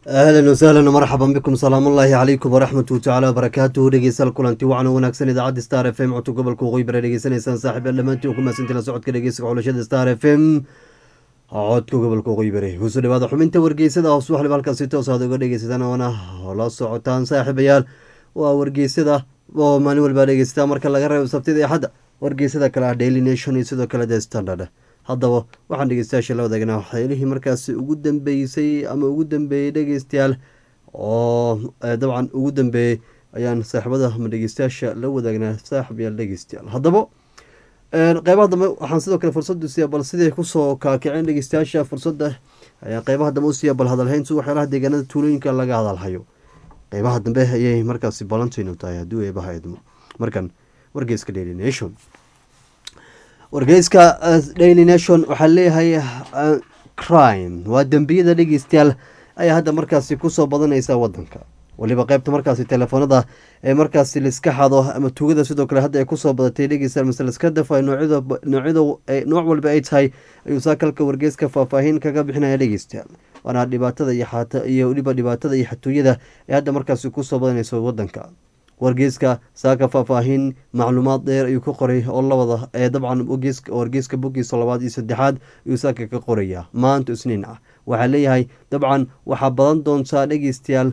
ahlan wasahlan marxaban bikum salaamullaahi calaykum waraxmatu tacala wabarakaatuhu dhegeystayaal kulanti wacan wanaagsan idaacadda star f m codka gobolka waqooyi bare dhegeysanaysaan saaxiib dhammaantiin ku mahadsantiin la socodka dhegeysiga xulashada star f m codka gobolka waqooyi bare kusoo dhawaada xubinta wargeysada hoos waxliba halkaasi toos aad uga dhegeysataan oona la socotaan saaxiibayaal waa wargeysada oo maalin walbaa dhegeysataa marka laga reebo sabtida iyo xadda wargeysada kale ah daily nation iyo sidoo kale the standard haddaba waxaan dhegeystayaasha la wadaagnaa waxyaelihii markaasi ugu dambeysay ama ugu dambeeyey dhegeystayaal oo dabcan ugu dambeeyey ayaan saaxiibada ama dhegeystayaasha la wadaagnaa saaxiibyaal dhegeystayaal haddaba qeybaha dambe waxaan sidoo kale fursadu siiya bal siday kusoo kaakiceen dhegeystayaasha fursadda ayaan qeybaha dambe usiiya bal hadalhayntu waxyaalaha deegaanada tuulooyinka laga hadalhayo qeybaha dambe ayay markaasi balantaynu tahay haddii eebaha idmo markan wargeyska daily nation wargeyska daily nation waxaa leeyahay crime waa dembiyada dhegeystayaal ayaa hadda markaasi kusoo badanaysa wadanka waliba qeybta markaasi telefoonada ee markaasi laiska xado ama tuugada sidoo kale hadda ay kusoo badatay dhegeystayaal mise laiska dafa noocyada nooc walba ay tahay ayuu saakalka wargeyska faahfaahin kaga bixinaya dhegeystayaal waana dhibaatada iyo weliba dhibaatada iyo xatooyada ee hadda markaasi kusoo badanayso wadanka wargeyska saaka faahfaahin macluumaad dheer ayuu ka qoray oo lawada ee dabcan wargeyska bogiisa labaad iyo saddexaad ayuu saaka ka qoraya maanta isniin ah waxaa leeyahay dabcan waxaa badan doontaa dhegeystayaal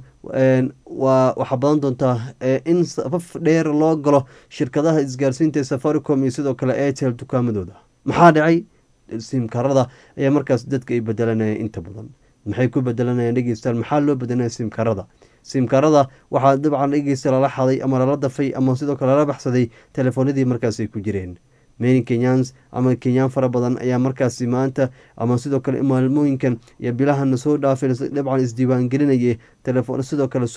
waxaa badan doontaa in safaf dheer loo galo shirkadaha isgaarsiinta ee safaricom iyo sidoo kale airtel dukaamadooda maxaa dhacay simkarada ayaa markaas dadka ay bedelanayaan inta badan maxay ku bedelanayaan dhegeystayaal maxaa loo bedelanaya simkarada simkarada waxaa dabcan dhegeysta lala xaday ama lala dafay ama sidoo kale lala baxsaday telefoonadii markaas ay ku jireen many kenyans ama kenyaan fara badan ayaa markaasi maanta ama sidoo kale maalmooyinkan iyo bilahana soo dhaafay dabcan isdiiwaangelinaya telefoon sidoo kale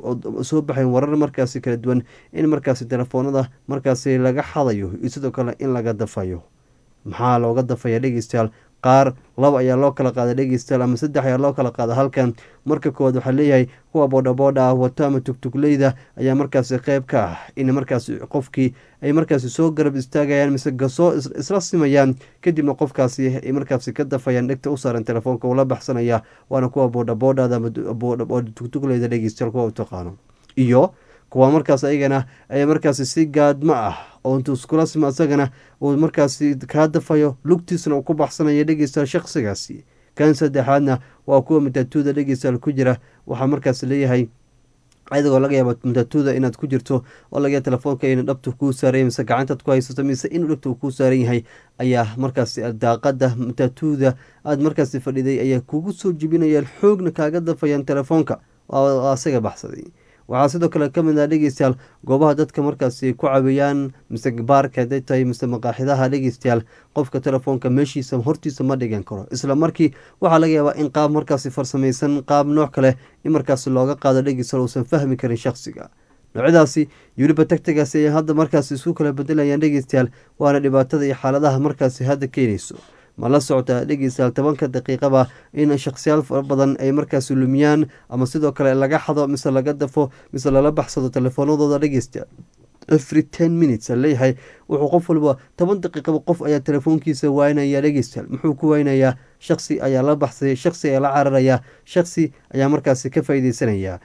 soo baxayn warar markaasi kala duwan in markaasi telefoonada markaasi laga xadayo iyo sidoo kale in laga dafayo maxaa looga dafaya dhegeystayaal qaar laba ayaa loo kala qaada dhegeystayaal ama saddex ayaa loo kala qaada halkan marka koowaad waxaa leeyahay kuwa boodhaboodha ah wato ama tugtugleyda ayaa markaasi qeyb ka ah in markaasi qofkii ay markaasi soo garab istaagayaan mise gasoo isla simayaan kadibna qofkaasi ay markaasi ka dafayaan dhegta u saaran telefoonka ula baxsanaya waana kuwa boodhaboodhada ama tugtugleyda dhegeystayaal kuwa u taqaano iyo kuwa markaas ayagana ay markaasi si gaadma ah oo intuu iskula sima isagana uu markaasi kaa dafayo lugtiisna uu ku baxsanaya dhegeystayaal shaqsigaasi kan saddexaadna waa kuwa matatuuda dhegeystayaal ku jira waxaa markaas leeyahay adigoo laga yaaba matatuuda inaad ku jirto oo laga telefoonka ina dhabta kuu saaray mise gacantaad ku haysato mise in dhegta uu kuu saaran yahay ayaa markaasi daaqada matatuuda aada markaasi fadhiday ayaa kugu soo jibinayaan xoogna kaaga dafayaan telefoonka asaga baxsaday waxaa sidoo kale ka mid ah dhegeystayaal goobaha dadka markaasi ku caawiyaan mise baarka haday tahay mise maqaaxidaha dhegeystayaal qofka telefoonka meeshiisa hortiisa ma dhigan karo isla markii waxaa laga yaabaa in qaab markaasi farsamaysan qaab nooc kale in markaasi looga qaado dhegeystayaal uusan fahmi karin shaqsiga noocyadaasi yuliba tagtagaasi ay hadda markaasi isu kala bedelayaan dhegeystayaal waana dhibaatada iyo xaaladaha markaasi hadda keenayso ma la socota dhegeystayaal tobanka daqiiqaba in shakhsiyaal fara badan ay markaasi lumiyaan ama sidoo kale laga xado mise laga dafo mise lala baxsado telefoonadooda dhegeystayaal every ten minutes leeyahay wuxuu qof walba toban daqiiqaba qof ayaa telefoonkiisa waynaya dhegeystayaal muxuu ku waynayaa shaksi ayaa la baxsaya shaksi ayaa la cararaya shaksi ayaa markaasi ka faaideysanaya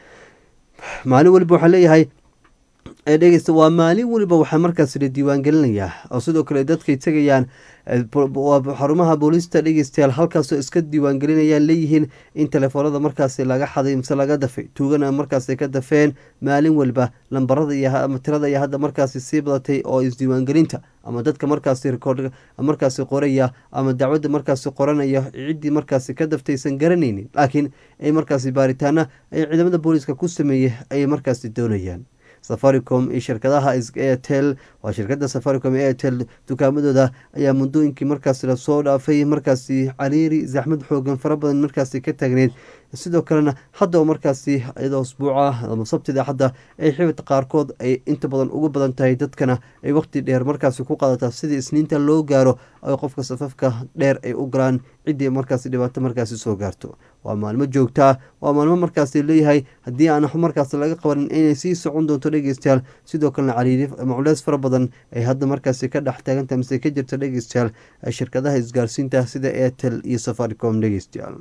maalin waliba waxaa leeyahay dhegeysta waa maalin weliba waxaa markaas la diiwaangelinayaa oo sidoo kale dadkay tegayaan xarumaha booliista dhegeystayaal halkaasoo iska diiwaangelinayaan leeyihiin in telefoonada markaasi laga xaday mise laga dafay tuugana markaasi ka dafeen maalin waliba lambarada iyo ama tirada iyo hadda markaasi sii badatay oo isdiiwaangelinta ama dadka markaasi rikoord markaasi qoraya ama dacwadda markaasi qoranaya ciddii markaasi ka daftaysan garanaynin laakiin ay markaasi baaritaana ay ciidamada booliiska ku sameeyey ayay markaasi doonayaan safaricom iyo shirkadaha airtel waa shirkada safaricom iyo airtel dukaamadooda ayaa muddooyinkii markaasi lasoo dhaafay markaasi cariiri zaxmad xoogan fara badan markaasi ka taagneyd sidoo kalena hadda oo markaasi iyadoo usbuuca ama sabtida hadda ay xibid qaarkood ay inta badan ugu badan tahay dadkana ay waqti dheer markaasi ku qaadataa sidii isniinta loo gaaro ay qofka safafka dheer ay u galaan ciddii markaasi dhibaato markaasi soo gaarto waa maalmo joogtaa waa maalmo markaasi leeyahay haddii aan markaas laga qabanin inay sii socon doonto dhegeystayaal sidoo kalena cariiri ama culeys fara badan ay hadda markaasi ka dhex taagantaha mise ka jirta dhegeystayaal shirkadaha isgaarsiinta sida airtel iyo safaricom dhegeystayaal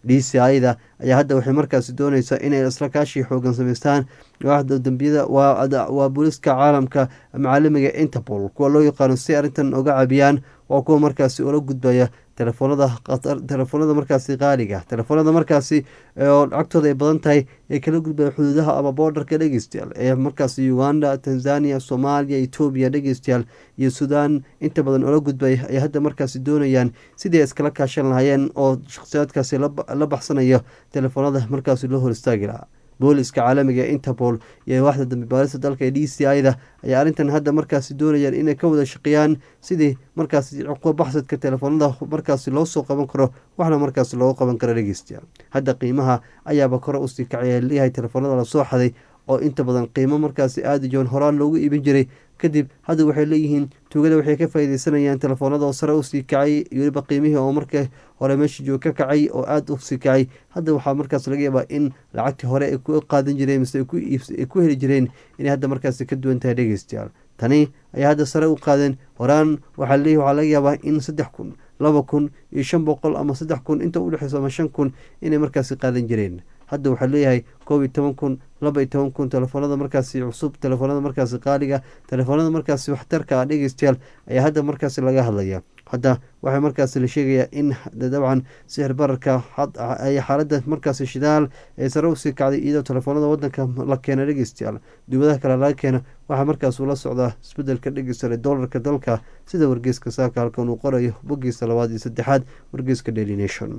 d c ida ayaa hadda waxay markaasi dooneysaa inay isla kaashii xoogan samaystaan waaxda dambiyada waa booliiska caalamka macaalimiga interpol kuwa loo yaqaano si arrintan oga cabiyaan waa kuwa markaasi ula gudbaya telefoonada telefoonada markaasi qaaliga telefoonada markaasi oo lacagtooda ay badan tahay ee kala gudbaya xuduudaha ama boordarka dhegeystayaal ee markaasi uganda tanzania soomaaliya etoobiya dhegeystayaal iyo suudaan inta badan oola gudbaya ay hadda markaasi doonayaan sidii ay iskala kaashan lahaayeen oo shakhsiyaadkaasi la baxsanayo telefoonada markaasi loo hor istaagi lahaa booliska caalamiga ee interpol iyo waaxda dambi baarista dalka ee d c ida ayaa arrintan hadda markaasi doonayaan inay ka wada shaqeeyaan sidii markaasi cuquba baxsadka telefoonada markaasi loo soo qaban karo waxna markaasi loogu qaban karo dhegeystayaal hadda qiimaha ayaaba kore usii kacay leeyahay telefoonada lasoo xaday oo inta badan qiimo markaasi aada joon horaan loogu iibin jiray kadib hadda waxay leeyihiin tuugada waxay ka faaideysanayaan telefoonada oo sare usii kacay iyo weliba qiimihii oo marka hore meesha joog ka kacay oo aada usii kacay hadda waxaa markaas laga yaabaa in lacagtii hore ay ku qaadan jireen mise ay ku heli jireen inay hadda markaasi ka duwan tahay dhegeystayaal tani ayaa hadda sare u qaadeen horaan waxaa leeyahy waxaa laga yaabaa in saddex kun laba kun iyo shan boqol ama saddex kun inta udhexeyso ama shan kun inay markaasi qaadan jireen hadda waxaa leeyahay koob iyo toban kun laba iyo toban kun telefoonada markaasi cusub telefoonada markaasi qaaliga telefoonada markaasi waxtarka ah dhegeystayaal ayaa hadda markaasi laga hadlaya hadda waxaa markaasi la sheegayaa in dabcan sixir bararka xaalada markaasi shidaal ee sare usii kacday iyadoo telefoonada wadanka la keena dhegeystayaal dubadaha kale laga keena waxaa markaas ula socdaa isbedelka dhegeysta dolarka dalka sida wargeyska saaka halkan uu qorayo bogiisa labaad iyo saddexaad wargeyska daily nation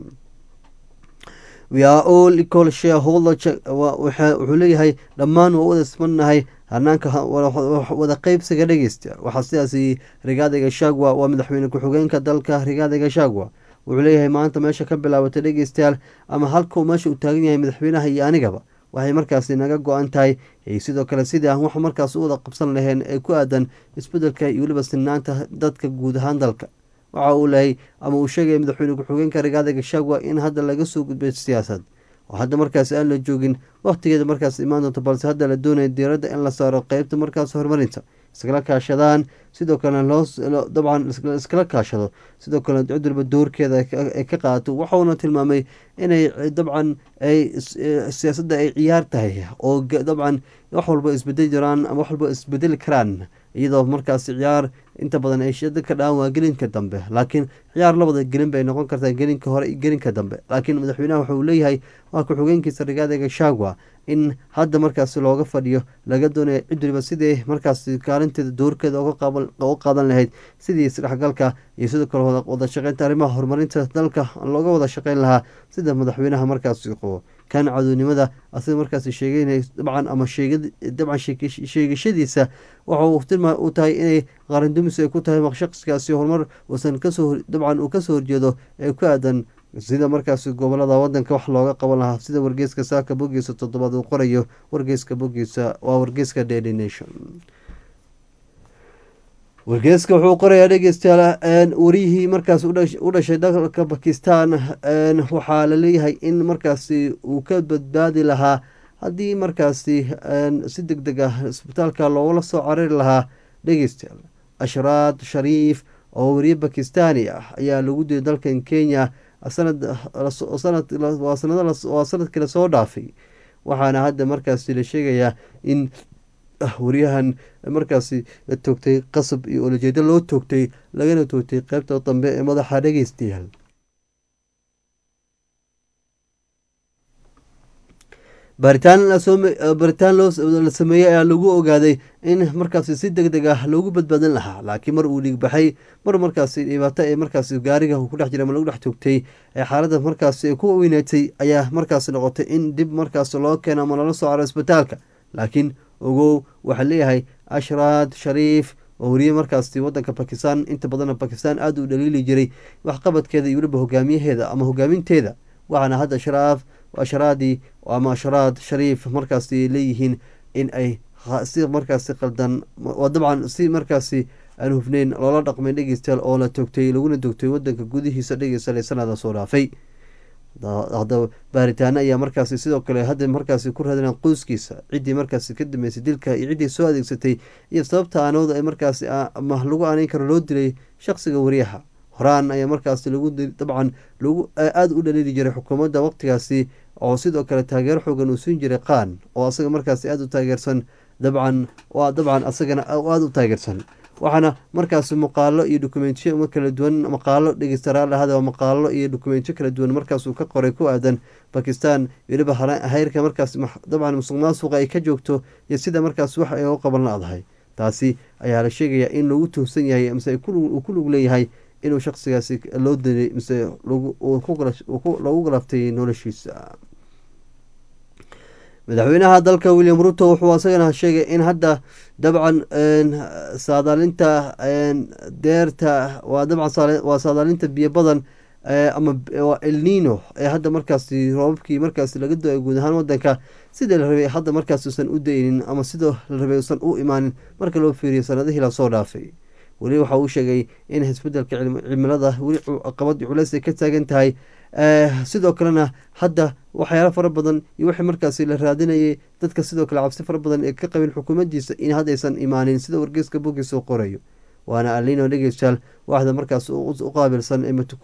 we are all equal shareholder wuxuu leeyahay dhammaan waa wada ismannahay hanaanka wada qeybsiga dhegeysta waxaa sidaasi rigaada gashagwa waa madaxweyne ku-xigeenka dalka rigaada gashagwa wuxuu leeyahay maanta meesha ka bilaabatay dhegeystayaal ama halkuu meesha uu taagan yahay madaxweynaha iyo anigaba waxay markaasi naga go-an tahay sidoo kale sidii aan wax markaas u wada qabsan laheen ee ku aadan isbedelka iyo weliba sinaanta dadka guud ahaan dalka waxa uu lehay ama uu sheegaya madaxweyne ku-xigeenka rigaada gashagwa in hadda laga soo gudbay siyaasad oo hadda markaas aan la joogin wakhtigeeda markaas imaan doonto balse hadda la doonaya diiradda in la saaro qeybta markaas horumarinta iskala kaashadaan sidoo kalena loo dabcan iskala kaashado sidoo kale cudurba doorkeeda ay ka qaadato waxauna tilmaamay inay dabcan ay siyaasadda ay ciyaar tahay oo dabcan wax walba isbedeli jiraan ama wax walba isbedeli karaan iyadoo markaas ciyaar inta badan ay shada ka dhaaan waa gelinka dambe laakiin ciyaar labada gelin bay noqon kartaa gelinka hore iyo gelinka dambe laakiin madaxweynaha wuxuu leeyahay waa ku-xigeenkiisa rigaada gashagwa in hadda markaasi looga fadhiyo laga doonaya cid waliba sidii markaasi kaalinteeda doorkeeda uga qaadan lahayd sidii isdhexgalka iyo sidoo kale wada shaqeynta arrimaha horumarinta dalka looga wada shaqeyn lahaa sida madaxweynaha markaasi qabo kan cadownimada asiga markaasi sheegeynay dabcan ama dabcan sheegashadiisa waxa u tahay inay qarandumis ay ku tahay shaqsigaasi horumar uusan kasoo dabcan uu kasoo horjeedo ee ku aadan sida markaasi gobolada wadanka wax looga qaban lahaa sida wargeyska saaka bogiisa toddobaad uu qorayo wargeyska bogiisa waa wargeyska daily nation wargeyska wuxuu qorayaa dhegeystayaal wariyihii markaas u dhashay dalka bakistan waxaa la leeyahay in markaasi uu ka badbaadi lahaa haddii markaasi si deg deg ah isbitaalka loogala soo carari lahaa dhegeystayaal ashraad shariif oo wariye bakistani ah ayaa lagu dilay dalkan kenya waa sanadkii lasoo dhaafay waxaana hadda markaasi la sheegayaa in wariyahan markaasi la toogtay qasab iyo olajeedo loo toogtay lagana toogtay qeybta dambe ee madaxa dhegeystayaal baaritaan la sameeyey ayaa lagu ogaaday in markaasi si deg deg ah loogu badbaadin lahaa laakiin mar uu dhiigbaxay mar markaasi dhibaato ee markaasi gaariga ku dhex jira ama lagu dhex toogtay ee xaaladda markaasi ku weyneetay ayaa markaasi noqotay in dib markaasi loo keeno ama lala soo caro isbitaalka laakiin ogow waxaa leeyahay ashraad shariif oo wariye markaasi wadanka bakistan inta badanna bakistan aada u dhaliili jiray waxqabadkeeda iyo weliba hogaamiyaheeda ama hogaaminteeda waxaana hadda sharaaf ashraadii ama ashraad shariif markaasi leeyihiin in ay si markaasi qaldan oo dabcan si markaasi aan hufneyn loola dhaqmay dhegeystayaal oo la toogtay laguna dogtay wadanka gudihiisa dhegeystayaal ee sanada soo dhaafay hadaba baaritaano ayaa markaasi sidoo kale hadda markaasi ku raadinaan qoyskiisa ciddii markaasi ka dambeysay dilka iyo ciddii soo adeegsatay iyo sababta aanooda ay markaasi ma lagu aaneyn karo loo dilay shaqsiga wariyaha horaan ayaa markaasi lagu dabcan lagu aada u dhaliili jiray xukuumadda waqtigaasi oo sidoo kale taageero xoogan uu siin jiray qaan oo asaga markaasi aada u taageersan dabcan dabcan asagana aada u taageersan waxaana markaasi muuqaalo iyo dokumentiyo kala duwan maqaalo dhegeystayaal maqaalo iyo dokumentiyo kala duwan markaasuu ka qoray ku aadan bakistan weliba heyrka markaas dabcan musuq maasuqa ay ka joogto iyo sida markaas wax ay u qaban la-dahay taasi ayaa la sheegayaa in lagu tuhsan yahay mise uu ku lug leeyahay inuu shaqsigaasi loo dilay mise lagu galaftay noloshiisa madaxweynaha dalka william ruto wuxuu asagana sheegay in hadda dabcan saadaalinta deerta waa dabcan waa saadaalinta biyo badan ama waa elnino ee hadda markaasi roobabkii markaasi laga do-ay guud ahaan wadanka sidii la rabay hadda markaas usan u daynin ama sidoo la rabay usan u imaanin marka loo fiiriyo sanadihii lasoo dhaafay weli waxa uu sheegay in isbedelka cimilada weli qabad culeys ay ka taagan tahay sidoo kalena hadda waxyaalo fara badan iyo wixii markaasi la raadinayay dadka sidoo kale cabsi fara badan ee ka qabin xukuumaddiisa in haddaysan imaanin sida wargeyska bogiisa u qorayo waana alino dhegeystayaal waxda markaas u qaabilsan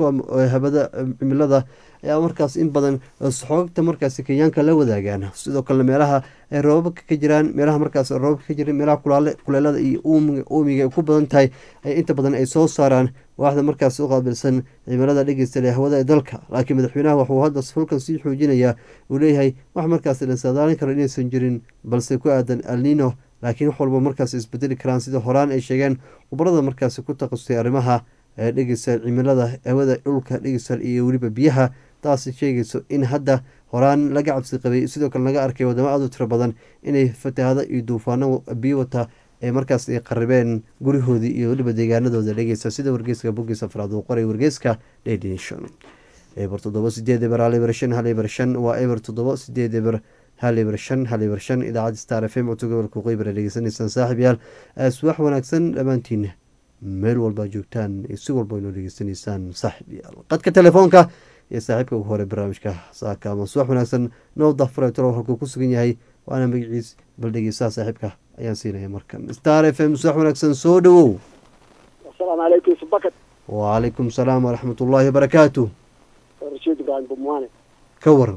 habada cimilada ayaa markaas in badan xoogta markaasi kenyaanka la wadaagaan sidoo kalena meelaha ay roobabka ka jiraan meelaha markaas roobabka ka jiran meelaha kuleelada iyo uumiga ay ku badan tahay ay inta badan ay soo saaraan waxda markaas u qaabilsan cimilada dhegeysta ee hawada ee dalka laakiin madaxweynaha wuxuu hadda hulkan sii xoojinayaa uu leeyahay wax markaas la saadaalin karo inaysan jirin balse ku aadan alnino laakiin wax walba markaas isbedeli karaan sida horaan ay sheegeen khubarada markaasi ku taqasustay arrimaha dhegeysta cimilada hawada dhulka dhegeysta iyo weliba biyaha taasi sheegayso in hadda horaan laga cabsi qabay sidoo kale laga arkay wadamo aada u tiro badan inay fatahaado iyo duufaano biyo wata ee markaas ay qaribeen gurihoodii iyo weliba deegaanadooda dhegeysta sida wargeyska bogiis afraad uu qoray wargeyska daydnation eber toddoba sideed eber hal eber shan hal eber shan waa eber toddoba sideed eber hal eber shan hal eber shan idaacadda star f m codka gobolka qeybara dhegeysanaysaan saaxib yaal subax wanaagsan dhammaantiin meel walba joogtaan si walba inoo dhegeysanaysaan saaxib yaal qadka telefoonka iyo saaxiibka ugu hore barnaamijka saaka ama subax wanaagsan nowda fretro halkuu ku sugan yahay waana magaciis bal dhegeystaha saaxiibka ayaan siinaya markan star f m subax wanaagsan soo dhowow asalaamu calaykum subakad wacalaykum salaam waraxmat ullaahi wabarakaatu rashiid ibraahim bumwaane ka waran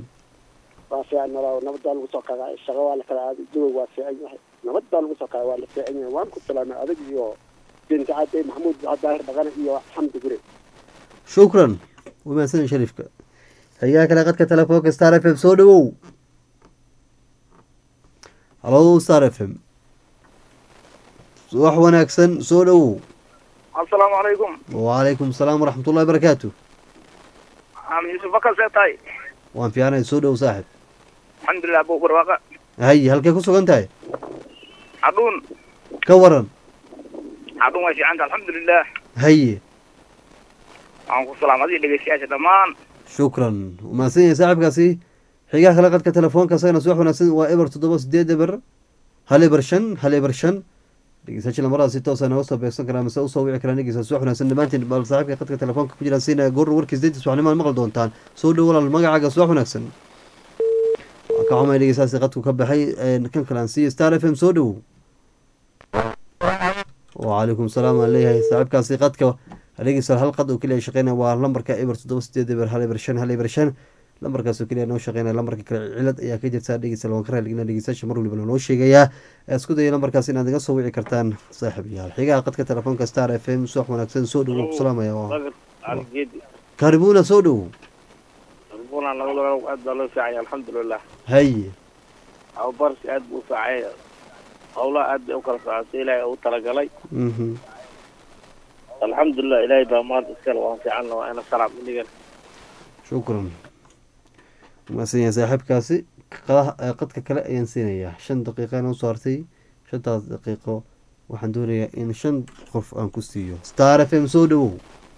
waa fiican nabaa nabaddaa lagu soo kaga shaqo waa la kala aaday duwa waa fiican yahay nabaddaa lagu soo kaga waa la fiican yahay waan ku salaamay adag iyo binti cadde maxamuud daahir dhaqane iyo xamdi gure shukran wamaadsan sharifka xigaa kale qadka telefoonka star f m soo dhowow halo star f m wax wanaagsan soo dhowow asalaamu calaykum wacalaykum asalaam waraxmat ullahi barakaatu am yuusuf bakar see tahay waan fiicnay soo dhow saaxib alxamdulilah buu barwaaqa haye halkee ku sugan tahay xadhuun ka waran xadhuun way fiicanta alxamdulilah haye waxaan ku salaam adiga dhegeystayaasha dhammaan shukran umahadsan yahay saaxibkaasi xigaa kale qadka telefoonka isagana subax wanaagsan waa eber toddoba sideed eber hal eber shan hal eber shan dhegeystayaasha lamaradaa si toosa nooga soo beegsan karaa mise usoo wici karaan dhegeysta subax wanaagsan dhammaantiin bal saaxiibka qadka telefoonka ku jiraan siinaya goor warkiis deynta subaxnimaad maqli doontaan soo dhow walaal magacaaga subax wanaagsan waa ka xumay dhegeystayaasi qadku ka baxay kan kale aan siiya star f m soo dhowow wacalaykum salaam aan leeyahay saaxiibkaasi qadka dhegeystayaal hal qad oo keliya shaqeynaya waa lambarka eber toddoba sideed eber hal eber shan hal eber shan lambarkaasoo keliya noo shaqeynaya lambarka kale cilad ayaa ka jirta dhegeystayaal waan ka raaligna dhegeystayaasha mar walibana noo sheegayaa isku daya lambarkaas inaad iga soo wici kartaan saaxiib yaal xigaha qadka telefoonka star f m subax wanaagsan soo dhowow ku salaamaya karibuna soo dhowow aad baa loo fiicanya alxamdulilah haye abubarsi aad buu u fiicay howlaha aad bay u kala socotay ilaahay u talagalay mhm alxamdulilah ilaahay baa maanta iskale waan fiicanna waa ina salaam inigan shukran umaasan yahay saaxiibkaasi qadaha qadka kale ayaan siinayaa shan daqiiqa noo soo hartay shantaas daqiiqo waxaan doonayaa in shan qof aan ku siiyo star f m soo dhowow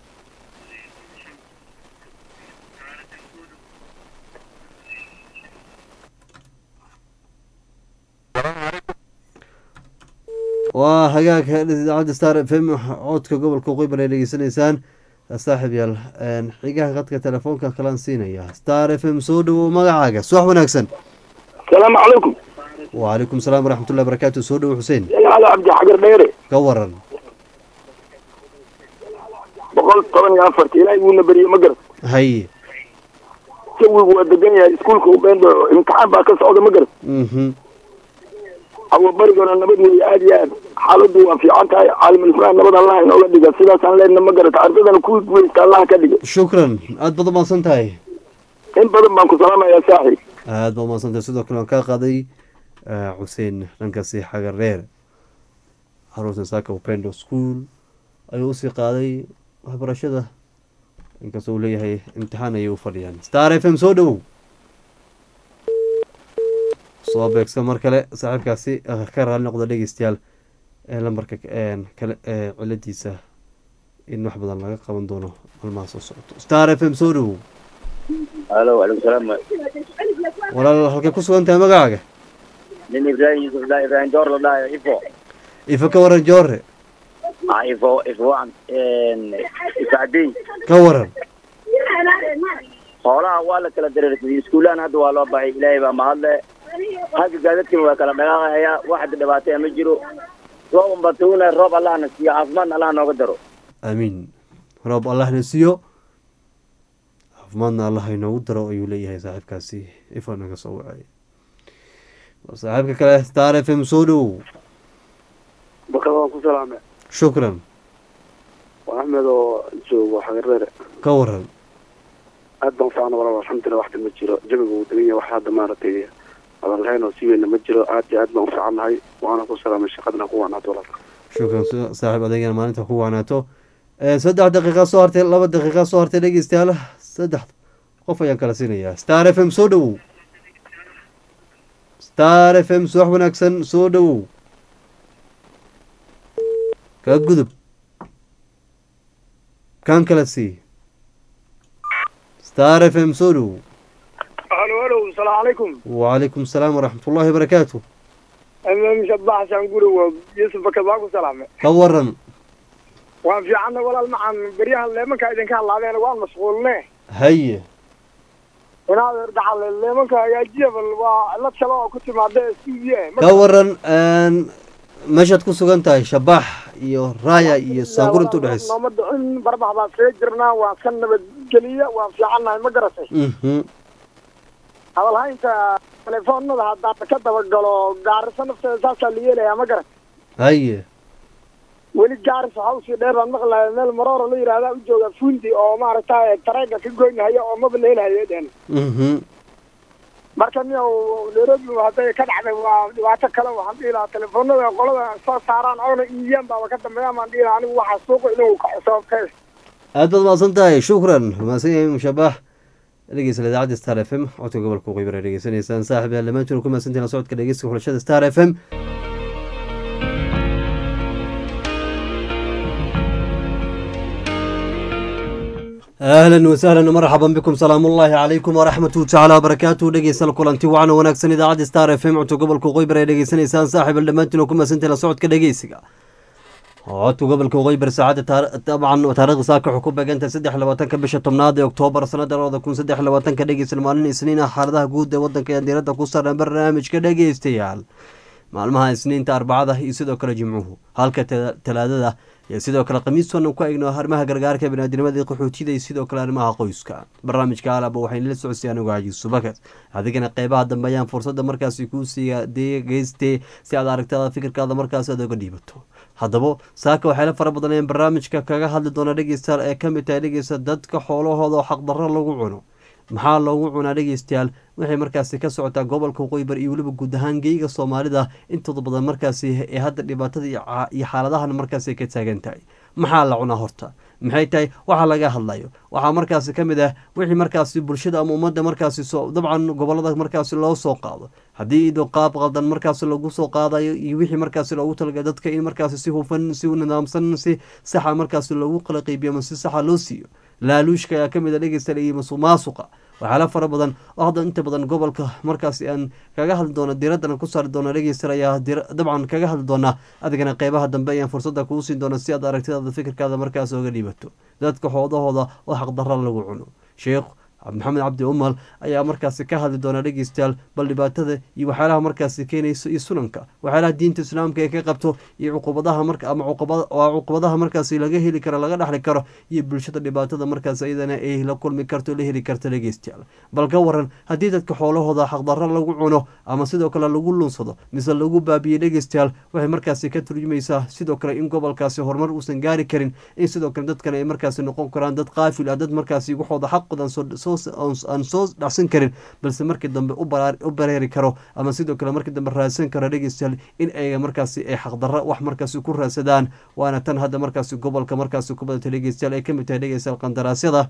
waa hagaag idaacadda star f m codka gobolka qeybar ay dhegeysanaysaan saaxiib yaal xigaha qadka telefoonka kalaan siinaya star f m soo dhowow magacaaga subax wanaagsan asalaamu calaykum wacalaykum salaam waraxmatullahi barakaatu soo dhowow xuseen cali cabdi xagar dheere ka waran boqol toban iyo afarta ilaahay wuuna beriyey ma garat haye jawigu waa degan yahay iskuulka ubeendo imtixaan baa ka socda ma garat mhm awa barigona nabad weeye aad iyo aad xaaladdu waa fiican tahay caalamulfuraan nabad allah inooga dhiga sidaasaan leenna ma garata ardadana kuwii guweysta allah ka dhiga shukran aad baad umahadsan tahay in badan baan ku salaamayaa saaxiib aad baad umahadsan tahay sidoo kale waan kaa qaaday eh, xuseen dhankaasi xagareer caruurta saaka upendo school ayuu usii qaaday waxbarashada inkastoo uu leeyahay imtixaan ayay u fadhiyaan star f m soo dhowow soo beegsa mar kale saaxiibkaasi eh, ka raali noqda dhegeystayaal ee lambarka eh, kale ee ciladiisa in wax badan laga qaban doono maalmaha soo socoto star f m soo dhowow halo alaikum salaam walaal halkay ku sugan tahay magacaaga nin ibrahim yusuf la ibrahim door la dhahayo ifo ifa ka waran joore ah ifo ifo waan ifacdey ka waran xoolaha waa la kala dareersaday iskuullahan hadda waa loo baxay ilaahay baa mahadle xagga gaadadkii waa kala dhaqaaqaya wax hadda dhibaataya ma jiro roob unba tuuna roob allahna siiyo caafimaadna allah nooga daro aamiin roob allahna siiyo caafimaadna allah inoogu daro ayuu leeyahay saaxiibkaasi ifa naga soo wacay saaxiibka kale star f m soo dhowow bakada waan ku salaame shukran waa axmed oo joogo xagareere ka waran aad baan ufiicna walaal alxamdulilah waxta ma jiro jawiga uu degan yahay wax hadda maaragtay adan lahayn oo si weyna ma jiro aad iyo aad baan ufiicannahay waana ku salaamay shaqadana ku wanaad walaal shukran sa- saaxiib adeegana maalinta ku waanaato Eh, saddex daqiiqa soo hartay laba daqiiqa soo hartay dhegeystayaal saddex qof ayaan kala siinayaa star f m soo dhowow star f m suwax wanaagsan soo dhowow ka gudub kan kala sii star f m soo dhowow halo halo asalaamu calaykum wacalaykum asalaam waraxmat ullahi barakaatu imaam shabax xasaan guri waa yuusuf bakad waa ku salaame ka waran waan fiicanna walaal maxaan beryahan leemanka idinka hadlaadeen waan mashquulne haye inaad dhacal leemanka hagaajiya bal waa cilad kale oo ku timaada stuudiye ka waran meeshaad ku sugan tahay shabax iyo raaya iyo saangur inta udhexaysa nooma dhicin barbax baan kaga jirnaa waan ka nabadgeliya waan fiicannahay ma garatay mhm hadalhaynta telefoonada haddaan ka dabagalo gaarisa nafteeda saasaa la yeelayaa ma garat haye weli gaaris waxaa usii dheer baan maqlaya meel maroora la yidhahdaa u jooga fundi oo maaragtay tareega ka goynahaya oo maba la helahayo dhen mhm marka nin nairobi hadday ka dhacday waa dhibaato kale waxaan dhihi lahaa telefoonada qolada soo saaraan oona iiyaan baaba ka dambeeyaan baan dhihi lahaa anigu waxaa suuqa inuu kaco sababtee aad baad mahadsan tahay shukran mahadsan yahay mushabax dhegeysta idaacadda star f m codka gobolka waqooyi bari dhegeysanaysaan saaxib yaal dhammaantiin ku mahadsantihiin la socodka dhegeysta xulashada star f m ahlan wasahlan marxaban bikum salaamu ullaahi calaykum waraxmatuhu tacaala wabarakaatuhu dhegeystal kulanti wacan wanaagsan idaacadda star f m codka gobolka waqooyi bari ay dhegeysanaysaan saaxib yaal dhammaantiin oo ku mahadsantihiin la socodka dhegeysiga codka gobolka waqooyi bari saacadda dabcan taarikhda saaka waxay ku beegantahay saddex iyo labaatanka bisha tobnaad ee oktoobar sanada labada kun saddex iyo labaatanka dhegeysta maalin isniin ah xaaladaha guud ee wadanka ee diiradda ku saran barnaamijka dhegeystayaal maalmaha isniinta arbacada iyo sidoo kale jimcuhu halka talaadada iyo sidoo kale khamiistan ku egno arrimaha gargaarka biniaadinimada qaxootida iyo sidoo kale arrimaha qoyska barnaamijka alaba waxayna la socodsiy anigu cajiis subakas adigana qeybaha dambe ayaan fursada markaasi kuu siiya degeyste si aad aragtada fikirkaada markaas aad oga dhiibato haddaba saaka waxayla fara badan ayaan barnaamijka kaga hadli doona dhegeystayaal ee kamid tahay dhegeysta dadka xoolahooda oo xaqdarro lagu cuno maxaa loogu cunaa dhegeystayaal waxay markaasi ka socotaa gobolka waqooyi bari iyo weliba guud ahaan geyga soomaalida intooda badan markaasi ee hadda dhibaatada iyo xaaladahan markaasi ka taagan tahay maxaa la cunaa horta maxay tahay waxaa laga hadlayo waxaa markaasi ka mid ah wixii markaasi bulshada ama ummadda markaasi dabcan gobolada markaasi loo soo qaado haddii idoo qaab qaldan markaasi lagu soo qaadayo iyo wixii markaasi loogu talagalay dadka in markaasi si hufan si nidaamsan si saxa markaasi loogu qala qeybiyo ama si saxa loo siiyo laaluushka ayaa kamid a dhegeysta iyo masuq maasuqa waxyaala fara badan oo hadda inta badan gobolka markaasi aan kaga hadli doono diiraddana ku saari doona dhegeysta ayaa dabcan kaga hadli doonaa adigana qeybaha dambe ayaan fursadda kuu siin doona si aad aragtidaada fikirkaada markaas oga dhiibato dadka xoodahooda oo xaqdarra lagu cuno sheekh maxamed cabdi umal ayaa markaasi ka hadli doona dhegeystayaal bal dhibaatada iyo waxyaalaha markaasi keenayso iyo sunanka waxyaalaha diinta islaamka ee ka qabto iyo cuqubadaha marka ama cuqubadaha markaasi laga heli karo laga dhexli karo iyo bulshada dhibaatada markaas iyadana ay la kulmi karto la heli karto dhegeystayaal bal ka waran haddii dadka xoolahooda xaqdarro lagu cuno ama sidoo kale lagu lunsado mise lagu baabiye dhegeystayaal waxay markaasi ka turjumaysaa sidoo kale in gobolkaasi horumar uusan gaari karin in sidoo kale dadkan ay markaasi noqon karaan dad qaafil ah dad markaasi waxooda xaqoodan aan soo dhacsan karin balse markii dambe u bareeri karo ama sidoo kale markii dambe raadsan karo dhegeystayaal in ay markaasi ay xaqdarro wax markaasi ku raadsadaan waana tan hadda markaasi gobolka markaasi ku badata dhegeystayaal ay kamid tahay dhegeystayaal qandaraasyada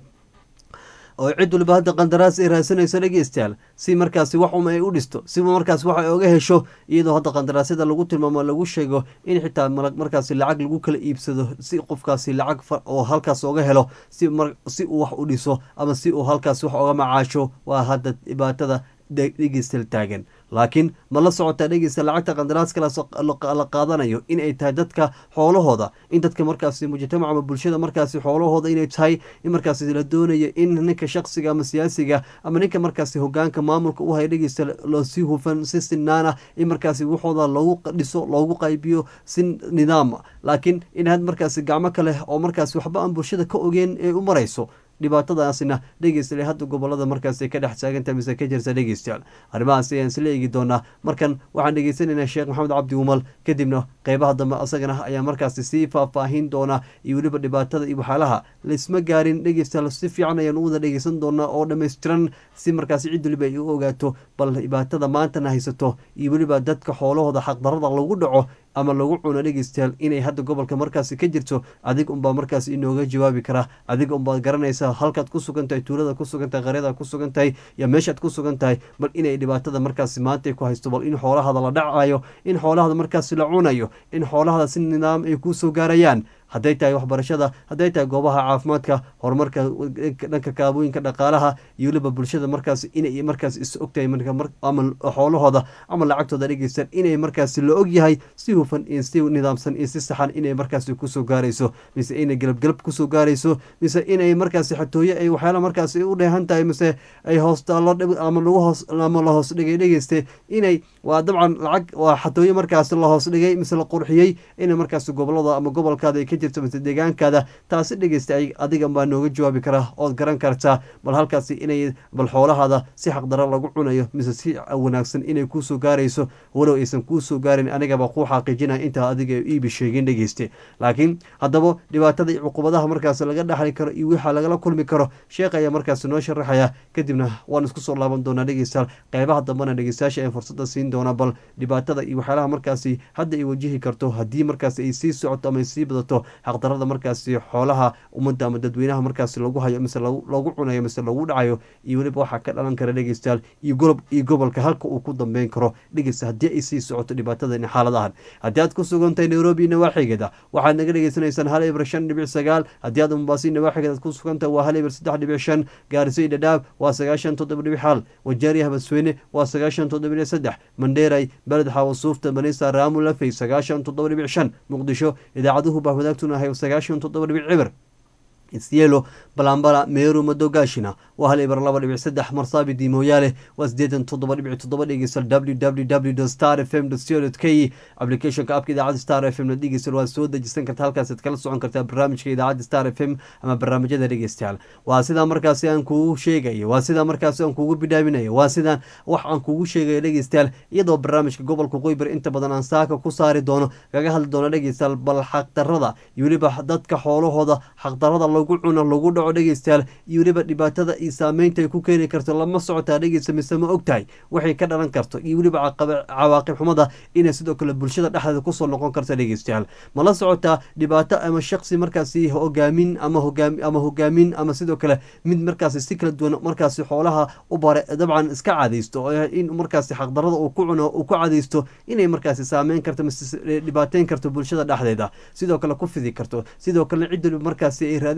oo cid waliba hadda qandaraas ay raadsanayso dhegeystayaal si markaasi wax um ay u dhisto si markaas wax ay oga hesho iyadoo hadda qandaraasyada lagu tilmaamo lagu sheego in xitaa markaasi lacag lagu kala iibsado si qofkaasi lacag oo halkaas oga helo si si uu wax u dhiso ama si uu halkaas wax oga macaasho waa hadda dhibaatada dhegeystayaal taagan laakiin ma la socotaa dhegeysta lacagta qandaraaska la qaadanayo in ay tahay dadka xoolahooda in dadka markaasi mujtamac ama bulshada markaasi xoolahooda inay tahay in markaasi la doonayo in ninka shaksiga ama siyaasiga ama ninka markaasi hogaanka maamulka u haya dhegeysta loosii hufan si sinaana in markaasi waxooda loogu dhiso loogu qaybiyo si nidaama laakiin in had markaasi gacmo kale oo markaasi waxba aan bulshada ka ogeen ee u marayso dhibaatadaasina dhegeystayaal hadda gobolada markaas ka dhex taagantaha mise ka jirta dhegeystayaal arrimahaas ayaan isla eegi doonaa markan waxaan dhegeysanaynaa sheekh maxamed cabdi umal kadibna qeybaha dambe asagana ayaa markaasi sii faahfaahin doonaa iyo weliba dhibaatada iyo waxyaalaha laisma gaarin dhegeystayaal si fiican ayaan u wada dhegeysan doonaa oo dhammaystiran si markaasi cid waliba ay u ogaato bal dhibaatada maantana haysato iyo weliba dadka xoolahooda xaqdarada lagu dhaco ama lagu cuno dhegeystayaal inay hadda gobolka markaasi ka jirto adig unbaa markaasi inooga jawaabi karaa adiga unbaad garanaysaa halkaad ku sugan tahay tuulada ku sugan tahay qaryadaad ku sugan tahay iyo meeshaad ku sugan tahay bal inay dhibaatada markaasi maanta ku haysto bal in xoolahada la dhacayo in xoolahada markaasi la cunayo in xoolahada si nidaam ay kuusoo gaarayaan hadday tahay waxbarashada hadday tahay goobaha caafimaadka horumarka dhanka kaabooyinka dhaqaalaha iyo weliba bulshada markaas inay markaas is ogtahay ama xoolahooda ama lacagtooda dhegeystaan inay markaasi la og yahay si hufan iyo si nidaamsan iyo si saxan inay markaasi kusoo gaarayso mise inay galabgalab kusoo gaarayso mise inay markaasi xatooye ay waxyaala markaasi u dheehan tahay mise ay hoostaallo ama lagu hoos ama la hoos dhigay dhegeyste inay waa dabcan lacag waa xatooye markaasi la hoos dhigay mise la qurxiyey inay markaasi gobolada ama gobolkaada ay ka jirto mise deegaankaada taasi dhegeysta adigan baa nooga jawaabi karaa ood garan kartaa bal halkaasi inay bal xoolahaada si xaqdaro lagu cunayo mise si wanaagsan inay kuusoo gaarayso walow aysan kuusoo gaarin anigaba kuu xaqiijinaya intaa adiga iibi sheegin dhegeyste laakiin haddaba dhibaatada iyo cuqubadaha markaas laga dhaxli karo iyo waxa lagala kulmi karo sheekh ayaa markaasi noo sharaxaya kadibna waan isku soo laaban doonaa dhegeystayaal qeybaha dambena dhegeystayaasha ee fursada siin doona bal dhibaatada iyo waxyaalaha markaasi hadda ay wajihi karto haddii markaasi ay sii socoto ama ay sii badato xaqdarada markaasi xoolaha ummadda ama dadweynaha markaasi lagu hayo mise lagu cunayo mise lagu dhacayo iyo weliba waxaa ka dhalan kara dhegeystayaal iyo golob iyo gobolka halka uu ku dambeyn karo dhegeysta haddii ay sii socoto dhibaatadan xaaladahan haddii aad ku sugantahay nairobi nawaaxigeeda waxaad naga dhegeysanaysaan hal eber shan dhibic sagaal haddii aad mombasi nawaaxigeeda aad ku sugantahay waa hal eber saddex dhibic shan gaariso iyo dhadhaab waa sagaashan toddoba dhibic hal wajaari habasweyne waa sagaashan toddoba dhibic saddex mandheeray beled xawasuufta banisa raamu lafey sagaashan toddoba dhibic shan muqdisho idaacaduhu baa wadaagtunahay sagaashan toddoba dhibic cibir isyelo balambala meeru madogaashina waa hal ibar laba dhibic saddex marsaabidi mooyaale waa sideetan toddoba dhibic toddoba dhegeysal w w w star f m co k applicationka abka idaacadda star f m na dhegeysal waa soo dejisan karta halkaasaad kala socon kartaa barnaamijka idaacadda star f m ama barnaamijyada dhegeystayaal waa sidaa markaasi aan kugu sheegayo waa sidaa markaasi aan kugu bidhaaminayo waa sidaan wax aan kugu sheegayo dhegeystayaal iyadoo barnaamijka gobolka qoybar inta badan aan saaka ku saari doono kaga hadli doono dhegeystayaal bal xaqdarada iyo weliba dadka xoolahooda xaqdarada lagu cuno lagu dhaco dhegeystayaal iyo weliba dhibaatada iyo saameynta ay ku keeni karto lama socotaa dhegeysta mise ma ogtahay waxay ka dhalan karto iyo weliba cawaaqib xumada inay sidoo kale bulshada dhexdeeda kusoo noqon karta dhegeystayaal ma la socotaa dhibaato ama shaqsi markaasi hogaamin ama hogaam ama hogaamin ama sidoo kale mid markaasi si kala duwan markaasi xoolaha u bare dabcan iska cadaysto in markaasi xaqdarada uu ku cuno uu ku cadaysto inay markaasi saameyn karto mise dhibaateyn karto bulshada dhexdeeda sidoo kale ku fidi karto sidoo kalena cid waliba markaasi ay raadin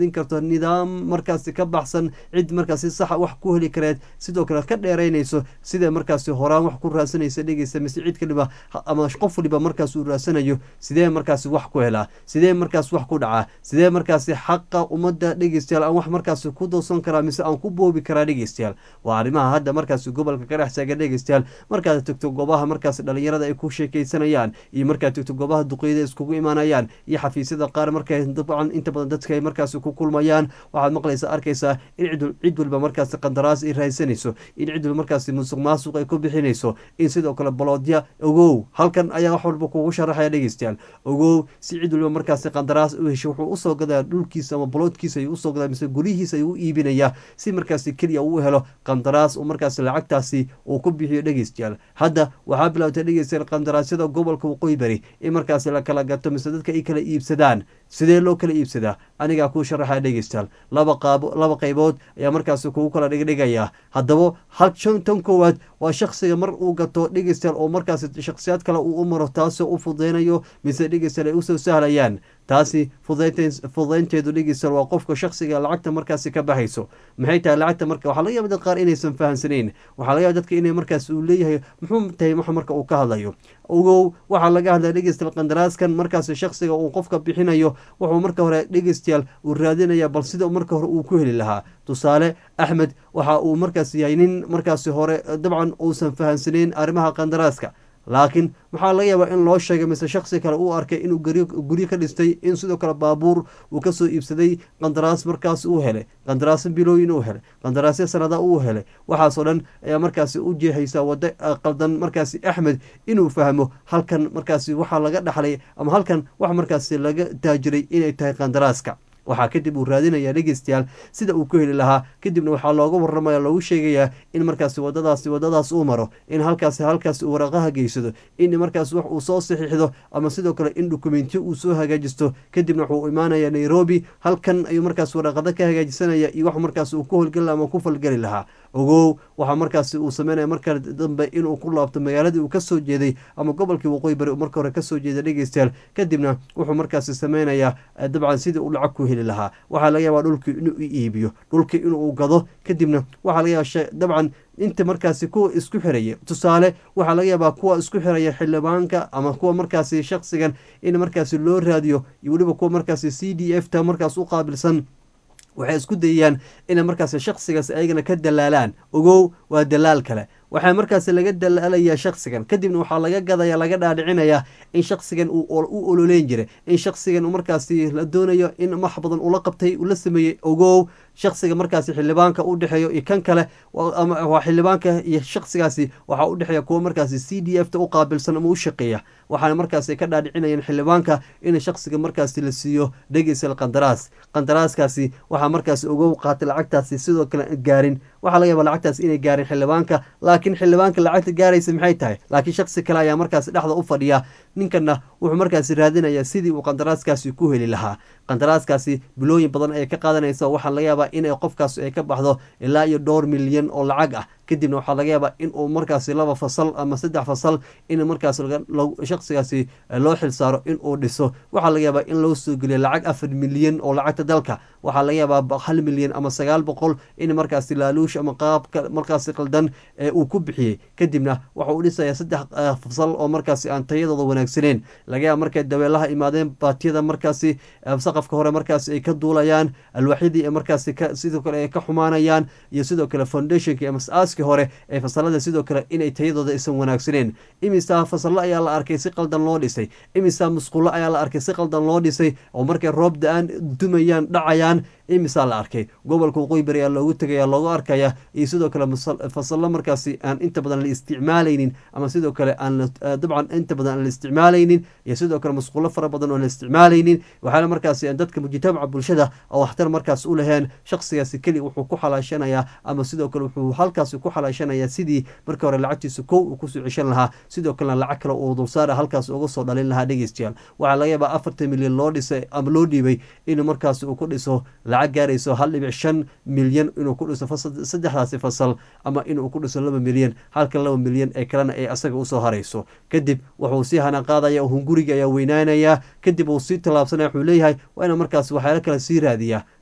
siin karto nidaam markaasi ka baxsan cid markaasi saxa wax ku heli kareed sidoo kale ka dheeraynayso sida markaasi horaan wax ku raadsanaysa dhegeysta mise cid kaliba ama qof waliba markaas uu raadsanayo sidee markaasi wax ku helaa sidee markaas wax ku dhacaa sidee markaasi xaqa ummadda dhegeystayaal aan wax markaasi ku doosan karaa mise aan ku boobi karaa dhegeystayaal waa arrimaha hadda markaasi gobolka ka dhex taagan dhegeystayaal markaad tagto goobaha markaasi dhalinyarada ay ku sheekeysanayaan iyo markaad tagto goobaha duqeyda iskugu imaanayaan iyo xafiisyada qaar markay dabcan inta badan dadka ay markaasi ku kulmayaan waxaad maqlaysa arkaysaa in cid waliba markaasi qandaraas ay raadsanayso in cid waliba markaasi musuq maasuq ay ku bixinayso in sidoo kale baloodya ogow halkan ayaa wax walba kugu sharaxaya dhegeystayaal ogow si cid waliba markaasi qandaraas u hesho wuxuu usoo gadaa dhulkiisa ama baloodkiisa ayuu usoo gadaa mise guryihiisa ayuu u iibinayaa si markaasi keliya uu helo qandaraas uu markaasi lacagtaasi uu ku bixiyo dhegeystayaal hadda waxaa bilowtay dhegeystayaal qandaraasyada gobolka waqooyi bari in markaasi la kala gato mise dadka ay kala iibsadaan sidee loo kala iibsadaa anigaa kuu sharaxaya dhegeystayaal laba qaabo laba qaybood ayaa markaasi kugu kala dhigdhigayaa haddaba hal tan koowaad waa shaksiga mar uu gato dhegeystayaal oo markaasi shaksiyaad kale uu u maro taasoo u fudeynayo mise dhegeystayaal ay usoo sahlayaan taasi fudaynteedu dhegeystayaal waa qofka shaksiga lacagta markaasi ka baxayso maxay tahay lacagta marka waxaa laga yaba dad qaar inaysan fahamsanayn waxaa laga yaba dadka inay markaas uu leeyahay muxuu tahay wax marka uu ka hadlayo ogow waxaa laga hadlaya dhegeystayaal qandaraaskan markaasi shaksiga uu qofka bixinayo wuxuu marka hore dhegeystayaal uu raadinaya bal sida marka hore uu ku heli lahaa tusaale axmed waxa uu markaas yahay nin markaasi hore dabcan uusan fahamsanayn arrimaha qandaraaska laakiin maxaa laga yaabaa in loo sheegay mise shaksi kale uu arkay inuu guryo ka dhistay in sidoo kale baabuur uu kasoo iibsaday qandaraas markaas uu helay qandaraasyo bilooyin uu helay qandaraasyo sanada uu helay waxaasoo dhan ayaa markaasi u jeexaysa wado qaldan markaasi axmed inuu fahmo halkan markaasi waxaa laga dhaxlay ama halkan wax markaasi laga taajiray inay tahay qandaraaska waxaa kadib uu raadinaya dhegeystayaal sida uu ku heli lahaa kadibna waxaa looga waramaya loogu sheegayaa in markaasi wadadaasi wadadaas uu maro in halkaasi halkaasi uu waraqaha geysado in markaas wax uu soo saxiixdo ama sidoo kale in dokumentiyo uu soo hagaajisto kadibna wuxuu imaanaya nairobi halkan ayuu markaas waraqado ka hagaajisanaya iyo wax markaas uu ku holgeli laha ama ku falgeli lahaa ogow waxaa markaasi uu sameynaya marka dambe inuu ku laabto magaaladii uu kasoo jeeday ama gobolkii waqooyi bari marka hore kasoo jeeday dhegeystayaal kadibna wuxuu markaasi sameynayaa dabcan sidii uu lacag ku heli lahaa waxaa laga yaabaa dhulkii inuu iibiyo dhulkii inuu gado kadibna waxaa laga yaaba dabcan inta markaasi kuwa isku xiraya tusaale waxaa laga yaabaa kuwa isku xiraya xildhibaanka ama kuwa markaasi shaksigan in markaasi loo raadiyo iyo weliba kuwa markaasi c d f ta markaas u qaabilsan waxay isku dayayaan inay markaasi shaksigaas ayagana ka dalaalaan ogow waa dalaal kale waxaa markaasi laga dalaalayaa shaksigan kadibna waxaa laga gadaya laga dhaadhicinayaa in shaksigan uu u ololeyn jiray in shaksigan markaasi la doonayo in max badan ula qabtay ula sameeyey ogow shaksiga markaasi xildhibaanka u dhexeeyo iyo kan kale waa xildhibaanka iyo shaksigaasi waxaa u dhexeeya kuwa markaasi c d f ta u qaabilsan ama u shaqeeya waxaana markaasi ka dhaadhicinayaan xildhibaanka in shaksiga markaasi la siiyo dhegeysal qandaraas qandaraaskaasi waxaa markaasi ogow qaatay lacagtaasi sidoo kale gaarin waxaa laga yaaba lacagtaasi inay gaarin xildhibaanka laakiin xildhibaanka lacagta gaaraysa maxay tahay laakiin shaksi kale ayaa markaasi dhexda u fadhiya ninkana wuxuu markaasi raadinayaa sidii uu qandaraaskaasi ku heli lahaa qandaraaskaasi bilooyin badan ayay ka qaadanaysa waxaa laga yaabaa inay qofkaas ay ka baxdo ilaa iyo dhowr milyan oo lacag ah kadibna waxaa laga yaabaa in uu markaasi laba fasal ama saddex fasal in markaas shaksigaasi loo xilsaaro in uu dhiso waxaa laga yaabaa in loo soo geliyo lacag afar milyan oo lacagta dalka waxaa laga yaabaa hal milyan ama sagaal boqol in markaasi laaluush ama qaabka markaasi qaldan uu ku bixiyey kadibna waxa uu dhisayaa saddex fasal oo markaasi aan tayadooda wanaagsaneyn laga yaaba markay dabeelaha imaadeen baatiyada markaasi saqafka hore markaasi ay ka duulayaan alwaaxyadii ee markaasi sidoo kale ay ka xumaanayaan iyo sidoo kale foundationki ama aaski hore ee fasalada sidoo kale inay tayadooda aysan wanaagsaneen imisa fasallo ayaa la arkay si qaldan loo dhisay imisa musqulo ayaa la arkay si qaldan loo dhisay oo markay roob da-aan dumayaan dhacayaan imisaa la arkay gobolka waqooyi bari ayaa loogu tegaya loogu arkaya iyo sidoo kale fasallo markaasi aan inta badan la isticmaalaynin ama sidoo kale aan dabcan inta badan aan la isticmaalaynin iyo sidoo kale musqulo fara badan oo la isticmaalaynin waxaana markaasi dadka mujtamaca bulshada oo waxtar markaas u laheen shaksigaasi keli wuxuu ku xalaashanayaa ama sidoo kale wuxuu halkaasi ku xalaashanayaa sidii markii hore lacagtiisa kow uu kusoo ceshan lahaa sidoo kalena lacag kale uu dulsaara halkaas uga soo dhalin lahaa dhegeystayaal waxaa laga yaabaa afartan milyan loo dhisay ama loo dhiibay in markaasi uu ku dhiso lacag gaarayso hal dhibic shan milyan inuu ku dhiso saddexdaasi fasal ama inuu ku dhiso laba milyan halka laba milyan ee kalena ay asaga usoo harayso kadib wuxuu sii hana qaadaya hunguriga ayaa weynaanaya kadib uu sii tallaabsanaya wuxuu leeyahay waa ina markaas waxyaalo kale sii raadiyaa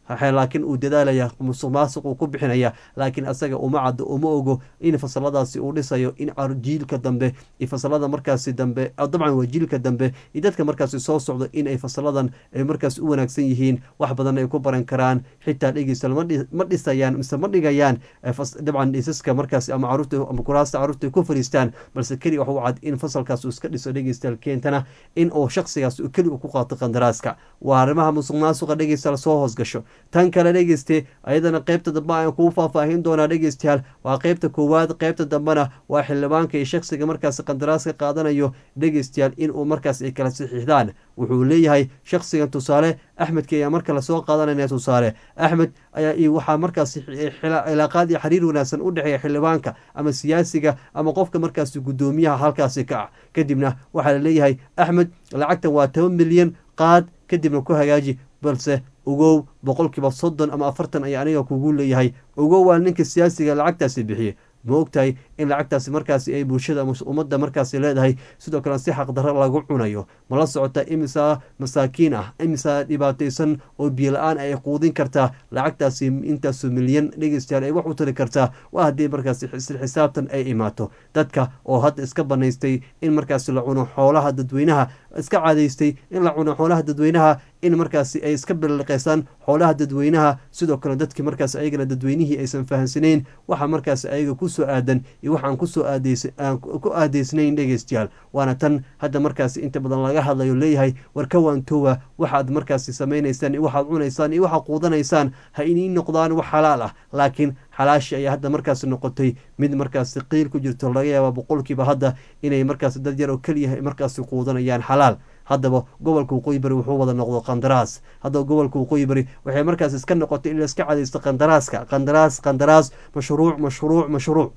laakiin uu dadaalaya musuq maasuq uu ku bixinaya laakiin asaga uma caddo uma ogo in fasaladaasi uu dhisayo in jiilka dambe iyo fasalada markaasi dambe dabcan waa jiilka dambe iyo dadka markaasi soo socdo in ay fasaladan ay markaas u wanaagsan yihiin wax badan ay ku baran karaan xitaa dhegeystal ma dhisayaan mise ma dhigayaan dabcan dhisaska markaasi ama caruurta ama kuraasta caruurta ku fariistaan balse keli wax u cad in fasalkaas uu iska dhiso dhegeystal keentana in uu shaksigaas keli uu ku qaato qandaraaska waa arrimaha musuq maasuqa dhegeystal soo hoos gasho tan kale dhegeyste ayadana qeybta dambe ayaan kuu faahfaahin doonaa dhegeystayaal waa qeybta koowaad qeybta dambena waa xildhibaanka iyo shaksiga markaasi qandaraaska qaadanayo dhegeystayaal inuu markaas ay kala saxiixdaan wuxuu leeyahay shaksigan tusaale axmedki ayaa marka lasoo qaadanaya tusaale axmed ayaa waxaa markaasi cilaaqaad iyo xiriir wanaagsan u dhexeeya xildhibaanka ama siyaasiga ama qofka markaasi guddoomiyaha halkaasi ka ah kadibna waxaa la leeyahay axmed lacagtan waa toban milyan qaad kadibna ku hagaaji balse ogow boqolkiiba soddon ama afartan ayaa aniga kugu leeyahay ogow waa ninka siyaasiga lacagtaasi bixiyey ma ogtahay in lacagtaasi markaasi ay bulshada ummadda markaasi leedahay sidoo kale si xaqdarro lagu cunayo ma la socota imisa masaakiin ah imisa dhibaataysan oo biyola-aan ay quudin kartaa lacagtaasi intaasu milyan dhegeystayaal ay wax u tari kartaa waa haddii markaasi isla xisaabtan ay imaato dadka oo hadda iska banaystay in markaasi la cuno xoolaha dadweynaha iska cadaystay in la cuno xoolaha dadweynaha in markaasi ay iska biliqeysaan xoolaha dadweynaha sidoo kale dadkii markaas ayagana dadweynihii aysan fahamsanayn waxa markaas ayaga kusoo aadan iyo waxaan kusoo aadaan ku aadeysnayn dhegeystayaal waana tan hadda markaasi inta badan laga hadlayo leeyahay war ka waantoowa waxaad markaasi samaynaysaan iyo waxaad cunaysaan iyo waxaad quudanaysaan ha inii noqdaan wax xalaal ah laakiin xalaashi ayaa hadda markaasi noqotay mid markaasi qiil ku jirto laga yaaba boqolkiiba hadda inay markaasi dad yar oo keliya markaasi quudanayaan xalaal haddaba gobolka waqooyi bari wuxuu wada noqdo qandaraas haddaba gobolka waqooyi bari waxay markaas iska noqotay in laiska cadaysto qandaraaska qandaraas qandaraas mashruuc mashruuc mashruuc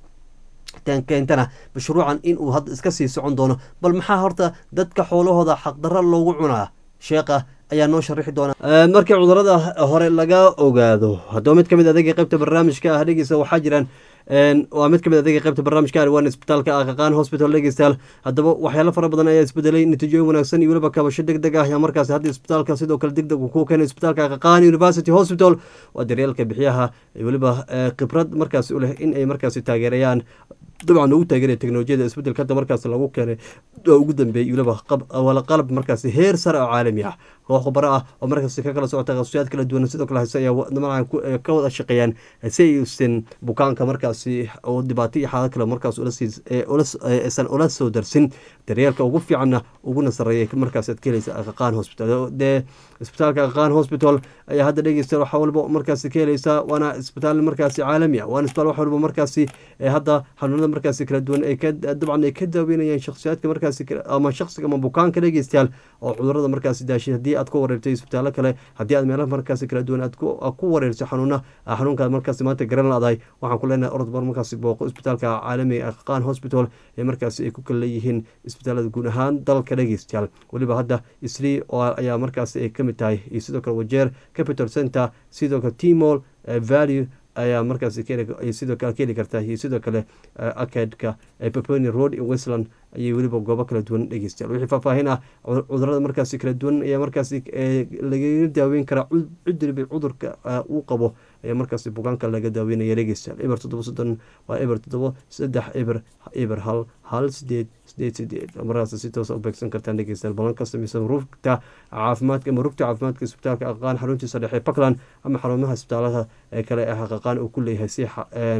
keentana mashruucan inuu hadda iska sii socon doono bal maxaa horta dadka xoolahooda xaqdarro loogu cunaa sheekha ayaa noo sharaxi doona markii cudurada hore laga ogaado haddaba mid ka mid adeega qeybta barnaamijka ah dhegeysa waxaa jiraan waa mid kamid adeega qeybta barnaamijka arwan isbitaalka aqaqaan hospital dhegeystayaal haddaba waxyaalo fara badan ayaa isbedelay natiijooyin wanaagsan iyo weliba kabasho deg deg ah ayaa markaasi hadda isbitaalka sidoo kale deg deg uu ku keenay isbitaalka aqaqaan university hospital waa daryeelka bixiyaha weliba khibrad markaasi u leh in ay markaasi taageerayaan dabcan ugu taageeraya teknolojiyada isbedelka hadda markaasi lagu keenay oo ugu dambeeyey weliba wala qalab markaasi heer sare oo caalami ah koox khubaro ah oo markaasi ka kala socota qasuyaad kala duwan sidoo kale hase ayaa dabcan ka wada shaqeeyaan si aysan bukaanka markaasi oo dhibaato iyo xaalad kale markaas aysan ula soo darsin daryeelka ugu fiicanna uguna sareeya markaas aad ka helaysa aqaqaan hospital dee isbitaalka aqaqaan hospital ayaa hadda dhegeysta waxa walba markaasi ka helaysaa waana isbitaal markaasi caalami ah waana isbitaal wax walba markaasi hadda xanuunada markaasi kala duwan ay ka dabcan ay ka daaweynayaan shakhsiyaadka markaasi ama shakhsiga ama bukaanka dhegeystayaal oo cudurada markaasi daashay haddii aad ku wareertay isbitaallo kale haddii aad meelaha markaasi kala duwan aad ku wareertay xanuuna xanuunkaad markaasi maanta garan laadahay waxaan ku leenahay orodbar markaasi booqo isbitaalka caalamiga aqaqaan hospital ee markaasi ay ku kala leeyihiin isbitaalada guud ahaan dalka dhegeystayaal weliba hadda isli ayaa markaasi ay kamid tahay iyo sidoo kale wajeer capital center sidoo kale timol value ayaa markaas sidoo kale ka heli kartaa iyo sidoo kale akadka peponi road in westland ayay weliba goobo kala duwan dhegeystayaal wixii faahfaahin ah cudurada markaasi kala duwan ayaa markaasi lagaga daaweyn karaa cid weliba cudurka uu qabo ayaa markaasi bukaanka laga daaweynaya dhegeystayaal eber toddoba soddon waa eber toddoba saddex eber eber hal hal sideed sideed sideed markaas si toosa u beegsan kartaan dhegeystayaal balan ka samaysan rugta caafimaadka ama rugta caafimaadka isbitaalka aqaqaan xaruntiisa dhexe puntland ama xarumaha isbitaalaha ee kale ee xaqaqaan uu ku leeyahay si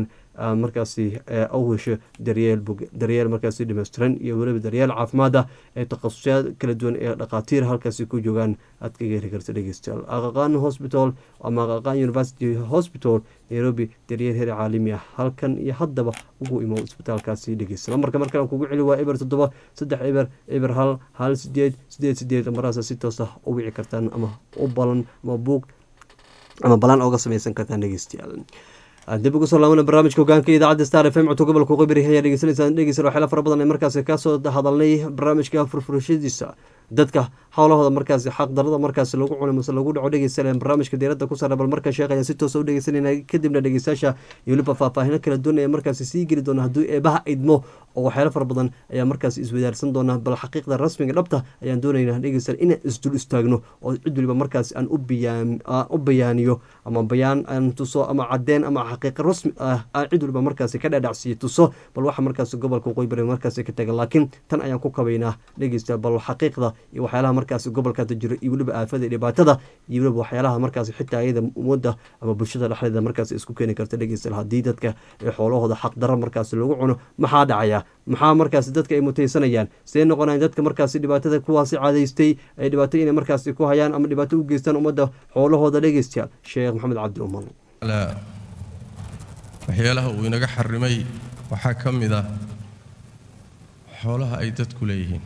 markaasi u hesho daryeel daryeel markaasi dhameystiran iyo weliba daryeel caafimaada ee takhasusyaad kala duwan ee dhakhaatiir halkaasi ku joogaan aad kaga heli karta dhegeystayaal aqaqaan hospital ama aqaqaan university hospital nairobi daryeel heer caalami ah halkan iyo haddaba ugu imo isbitaalkaasi dhegeysta marka markale kugu celi waa eber toddoba saddex eber eber hal hal sideed sideed sideed maraasa si toos ah u wici kartaan ama u balan ama buug ama balan ooga samaysan kartaan dhegeystayaal dib ugu soo laabana barnaamijka hogaanka idaacadda star f m codka gobolka qibri ayaa dhegeysanaysaan dhegeysan waxyaala fara badan ee markaasi kasoo hadalnay barnaamijka furfurashadiisa dadka howlahooda markaasi xaq darada markaasi lagu cunay mase lagu dhaco dhegeysanaya barnaamijka diiradda ku saara bal marka sheekh ayaa si toosa u dhegeysanayna kadibna dhegeystayaasha iyo weliba faahfaahino kala duwan ee markaasi sii geli doona hadduu eebaha idmo oo waxyaalo fara badan ayaa markaasi iswadaarsan doona bal xaqiiqda rasmiga dhabta ayaan doonaynaa dhegeysan inaan isdul istaagno oo cid weliba markaasi aan u bayaaniyo ama bayaan aan tuso ama cadeen ama xaqiiqa rasmi ah aan cid waliba markaasi ka dhadhacsiiyo tuso bal waxa markaasi gobolka waqooyi bari markaasi ka tagan laakiin tan ayaan ku kabaynaa dhegeysta bal xaqiiqda iyo waxyaalaha markaasi gobolkaata jiro iyo weliba aafada iyo dhibaatada iyo weliba waxyaalaha markaasi xitaa iyada ummadda ama bulshada dhexdeeda markaasi isku keeni karta dhegeysta haddii dadka ee xoolahooda xaqdarra markaasi lagu cuno maxaa dhacaya maxaa markaasi dadka ay mutaysanayaan see noqonayan dadka markaasi dhibaatada kuwaasi cadaystay ay dhibaato inay markaasi ku hayaan ama dhibaato u geystaan ummadda xoolahooda dhegeystayaal sheekh maxamed cabdi umal waxyaalaha uu inaga xarimay waxaa ka mid ah xoolaha ay dadku leeyihiin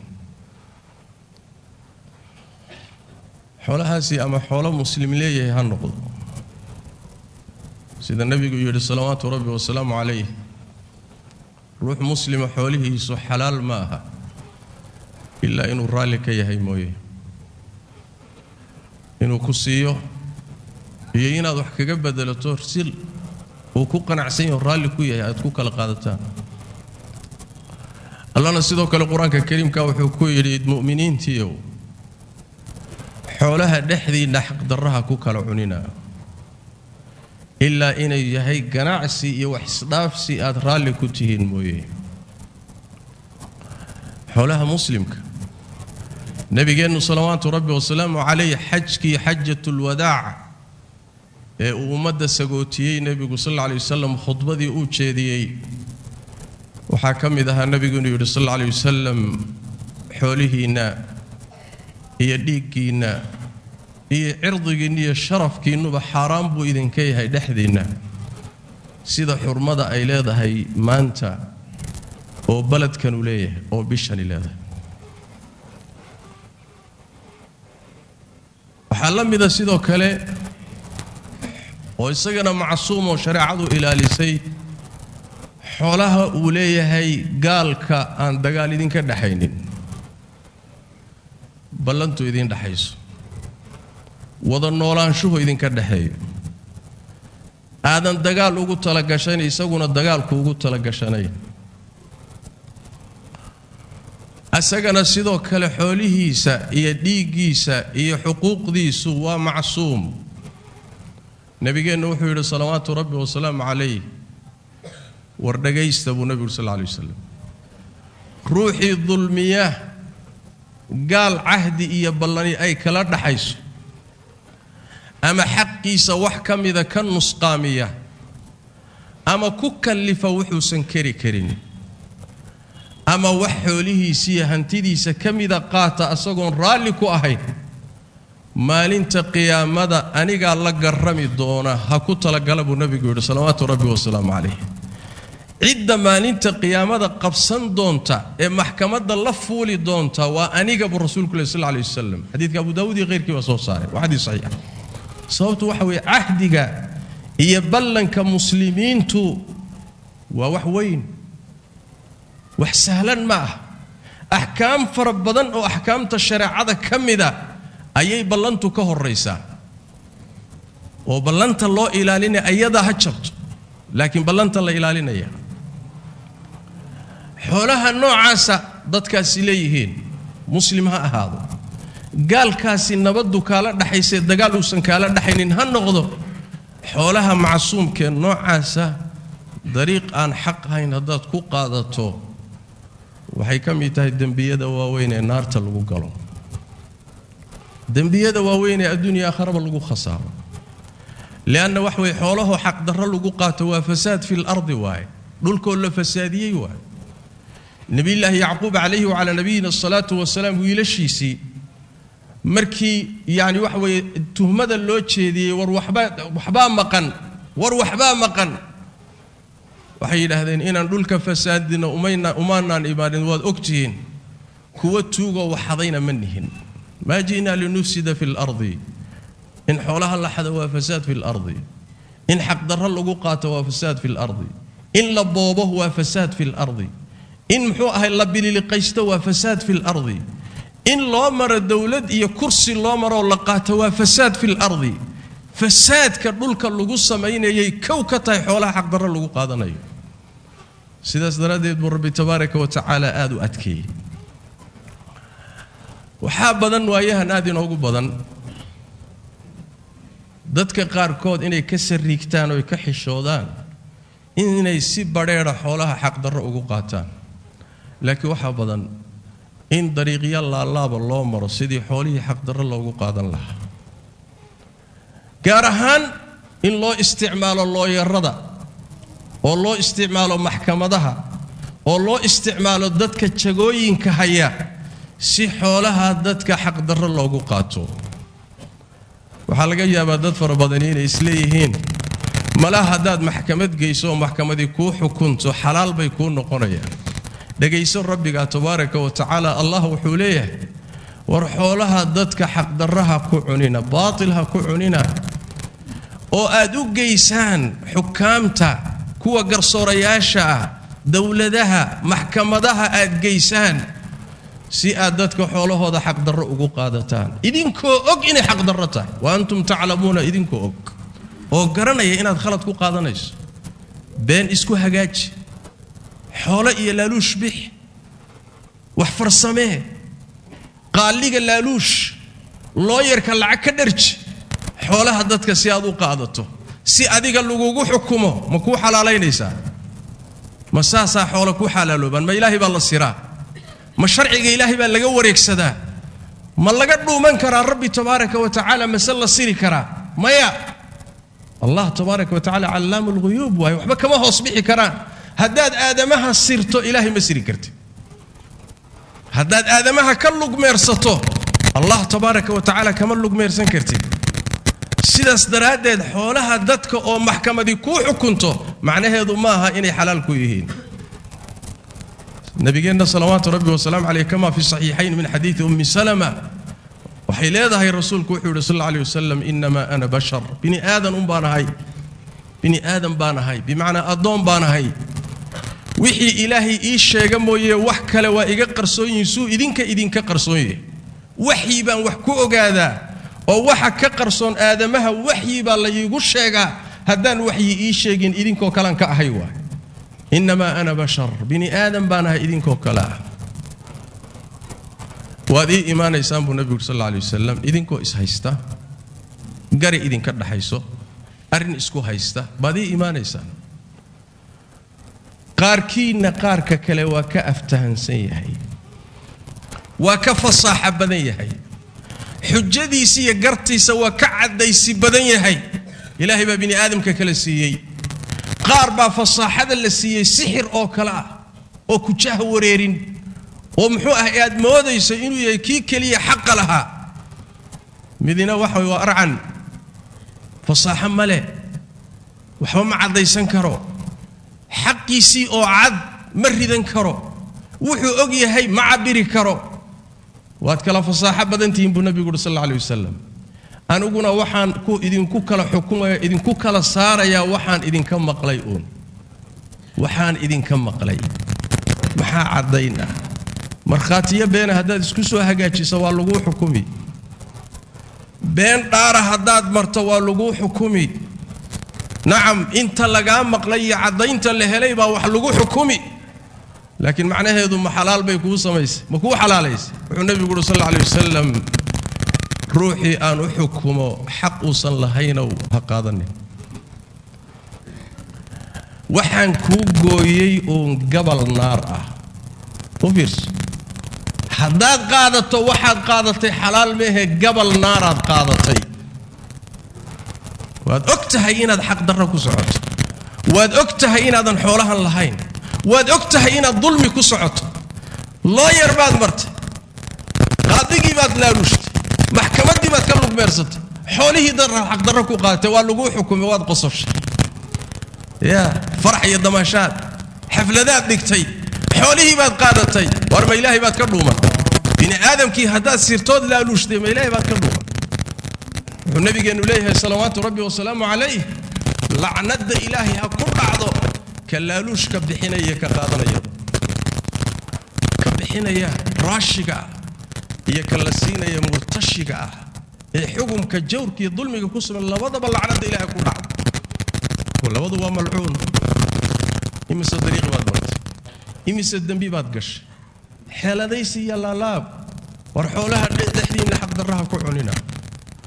xoolahaasi ama xoolo muslim leeyahay ha noqdo sida nebigu yidhi salawaatu rabbi wasalaamu calayh ruux muslima xoolihiisu xalaal ma aha ilaa inuu raalli ka yahay mooye inuu ku siiyo iyo inaad wax kaga bedelato sil uu ku qanacsan yaho raalli ku yahay aad ku kala qaadataan allana sidoo kale qur-aanka kariimka wuxuu ku yidhi mu'miniintiiow xoolaha dhexdiinna xaqdarraha ku kala cunina ilaa inay yahay ganacsi iyo wax isdhaafsi aad raalli ku tihiin mooye xoolaha muslimka nebigeennu salawaatu rabbi wasalaamu calayh xajkii xajatulwadaaca ee uu ummadda sagootiyey nebigu sal alla lay wasalam khudbadii uu jeediyey waxaa ka mid ahaa nebigu inuu yidhi sal alla lay wasalam xoolihiinna iyo dhiiggiinna iyo cirdigiinna iyo sharafkiinnuba xaaraan buu idinka yahay dhexdiinna sida xurmada ay leedahay maanta oo baledkanu leeyahay oo bishani leedahay waxaa la mida sidoo kale oo isagana macsuum oo shareecadu ilaalisay xoolaha uu leeyahay gaalka aan dagaal idinka dhexaynin ballantu idin dhexayso wada noolaanshuhu idinka dhexeeyo aadan dagaal ugu talagashan isaguna dagaalku ugu talagashanay isagana sidoo kale xoolihiisa iyo dhiiggiisa iyo xuquuqdiisu waa macsuum nebigeennu wuxuu yidhi salawaatu rabbi wasalaamu calayh war dhagaysta buu nebigu sal lla lay wasalam ruuxii dulmiya gaal cahdi iyo ballani ay kala dhaxayso ama xaqiisa wax ka mida ka nusqaamiya ama ku kallifa wuxuusan keri karin ama wax xoolihiisiiyo hantidiisa ka mida qaata asagoon raalli ku ahayn maalinta qiyaamada anigaa la garrami doona ha ku talagala buu nebigu yidhi salawaatu rabbi wasalaamu calayh cidda maalinta qiyaamada qabsan doonta ee maxkamadda la fuuli doonta waa aniga buu rasuulku leh sal lla alay wasalam xadiidka abu daawud iyo khayrkii baa soo saaray waa xadiis saxiixa sababtu waxa weeye cahdiga iyo ballanka muslimiintu waa wax weyn wax sahlan ma ah axkaam fara badan oo axkaamta shareecada ka mida ayay ballantu ka horraysaa oo ballanta loo ilaalinaya ayadaa ha jabto laakiin ballanta la ilaalinaya xoolaha noocaasa dadkaasi leeyihiin muslim ha ahaado gaalkaasi nabaddu kaala dhaxaysee dagaal uusan kaala dhaxaynin ha noqdo xoolaha macsuumkee noocaasa dariiq aan xaq ahayn haddaad ku qaadato waxay ka mid tahay dembiyada waaweyn ee naarta lagu galo dembiyada waaweyn ee adduunya aakharaba lagu khasaaro lianna wax way xoolahoo xaqdarro lagu qaato waa fasaad fi lardi waaye dhulkoo la fasaadiyey waaye nebiyullaahi yacquub calayhi wacalaa nabiyina asalaatu wasalaam wiilashiisii markii yacni waxa weeye tuhmada loo jeediyey war waxbaa waxbaa maqan war waxbaa maqan waxay yidhaahdeen inaan dhulka fasaadino umayna umaanaan imaanin waad ogtihiin kuwa tuugoo waxadayna ma nihin maa ji'naa linufsida fi lardi in xoolaha la xado waa fasaad fi lardi in xaqdarro lagu qaato waa fasaad fi lardi in la boobo waa fasaad fi lardi in muxuu ahay la bililiqaysto waa fasaad fi lardi in loo maro dowlad iyo kursi loo maroo la qaato waa fasaad fi lardi fasaadka dhulka lagu samaynayay kow ka tahay xoolaha xaqdarro lagu qaadanayo sidaas daraaddeed buu rabbi tabaaraka wa tacaala aada u adkeeyey waxaa badan waayahan aada inoogu badan dadka qaarkood inay ka sariigtaan oo ka xishoodaan inay si badheedha xoolaha xaqdarro ugu qaataan laakiin waxaa badan in dariiqyo laalaaba loo maro sidii xoolihii xaqdarro loogu qaadan lahaa gaar ahaan in loo isticmaalo looyarada oo loo isticmaalo maxkamadaha oo loo isticmaalo dadka jagooyinka haya si xoolaha dadka xaqdarro loogu qaato waxaa laga yaabaa dad fara badani inay isleeyihiin malaha haddaad maxkamad geyso oo maxkamadii kuu xukunto xalaal bay kuu noqonayaan dhegayso rabbiga tabaaraka wa tacaala allah wuxuu leeyahay war xoolaha dadka xaqdarraha ku cunina baatil ha ku cunina oo aad u geysaan xukaamta kuwa garsoorayaasha ah dowladaha maxkamadaha aad geysaan si aad dadka xoolahooda xaqdarro ugu qaadataan idinkoo og inay xaqdarro tahay wa antum taclamuuna idinkoo og oo garanaya inaad khalad ku qaadanayso been isku hagaaji xoolo iyo laaluush bix wax farsamee qaaliga laaluush looyarka lacag ka dharji xoolaha dadka si aad u qaadato si adiga lagugu xukumo ma kuu xalaalaynaysaa ma saasaa xoolo ku xalaaloobaan ma ilaahay baa la siraa ma sharciga ilaahay baa laga wareegsadaa ma laga dhuuman karaa rabbi tabaaraka wa tacaala mase la siri karaa maya allah tabaaraka wa tacala callaamu lghuyuub waaye waxba kama hoos bixi karaan haddaad aadamaha sirto ilaahay ma siri kartid haddaad aadamaha ka lugmeersato allah tabaaraka wa tacaala kama lugmeersan kartid sidaas daraaddeed xoolaha dadka oo maxkamadii kuu xukunto macnaheedu maaha inay xalaal ku yihiin nabigeenna salawaatu rabbi wasalaamu caleyh kama fi saxiixayn min xadiidi ummi salama waxay leedahay rasuulku wuxuu yidhi sal alla alay wasalam inamaa ana bashar bini aadan un baan ahay bini aadan baan ahay bimacnaa addoon baan ahay wixii ilaahay ii sheega mooye wax kale waa iga qarsoon yihiin suu idinka idinka qarsoon yahay waxyi baan wax ku ogaadaa oo waxa ka qarsoon aadamaha waxyi baa la iigu sheegaa haddaan waxyi ii sheegin idinkoo kalean ka ahay waay innamaa ana bashar bini aadan baan ahay idinkoo kale ah waad ii imaanaysaan buu nebigu sal alla alay wasalam idinkoo ishaysta gari idinka dhaxayso arrin isku haysta baad ii imaanaysaan qaarkiinna qaarka kale waa ka aftahansan yahay waa ka fasaaxa badan yahay xujadiisa iyo gartiisa waa ka caddaysi badan yahay ilaahay baa bini aadamka kala siiyey qaar baa fasaaxada la siiyey sixir oo kale ah oo kujaha wareerin oo muxuu ah aad moodayso inuu yahay kii keliya xaqa lahaa midina waxa waa arcan fasaaxo male waxba ma caddaysan karo xaqiisii oo cad ma ridan karo wuxuu og yahay ma cabiri karo waad kala fasaaxo badantihiin buu nabigu uhi sal alla alay wasalam aniguna waxaan ku idinku kala xukumaya idinku kala saarayaa waxaan idinka maqlay uun waxaan idinka maqlay maxaa caddayn ah markhaatiyo beena haddaad isku soo hagaajiso waa laguu xukumi been dhaara haddaad marto waa laguu xukumi nacam inta lagaa maqlay iyo caddaynta la helay baa wax lagu xukumi laakiin macnaheedu ma xalaal bay kuu samaysay ma kuu xalaalaysay wuxuu nebigu uhi sal alla alay wasalam ruuxii aan u xukumo xaq uusan lahaynow ha qaadanin waxaan kuu gooyey uun gabal naar ah u fiirso haddaad qaadato waxaad qaadatay xalaal meehe gabal naaraad qaadatay waad og tahay inaad xaqdarro ku socoto waad og tahay inaadan xoolahan lahayn waad og tahay inaad dulmi ku socoto looyar baad martay qaadigii baad laalushtay maxkamaddii baad ka lugmeersatay xoolihii daraad xaqdarro ku qaadatay waa laguu xukumay waad qososhay yaa farax iyo damaashaad xafladaad dhigtay xoolihii baad qaadatay war ma ilaahay baad ka dhuuman bini aadamkii haddaad sirtood laaluushtay ma ilaahay baad ka dhuuman wuxuu nabigeennu leeyahay salawaatu rabbi wasalaamu calayh lacnadda ilaahay ha ku dhacdo ka laaluushka bixinaya ka qaadanaya ka bixinaya raashiga ah iyo ka la siinaya murtashiga ah ee xukumka jawrka iyo dulmiga ku sugan labadaba lacnadda ilaahay ku dhacdo labadu waa malcuun imise dariiqi baad martay imise dembi baad gashay xeeladaysi iyo laalaab war xoolaha dhexdiinna xaqdarraha ku cunina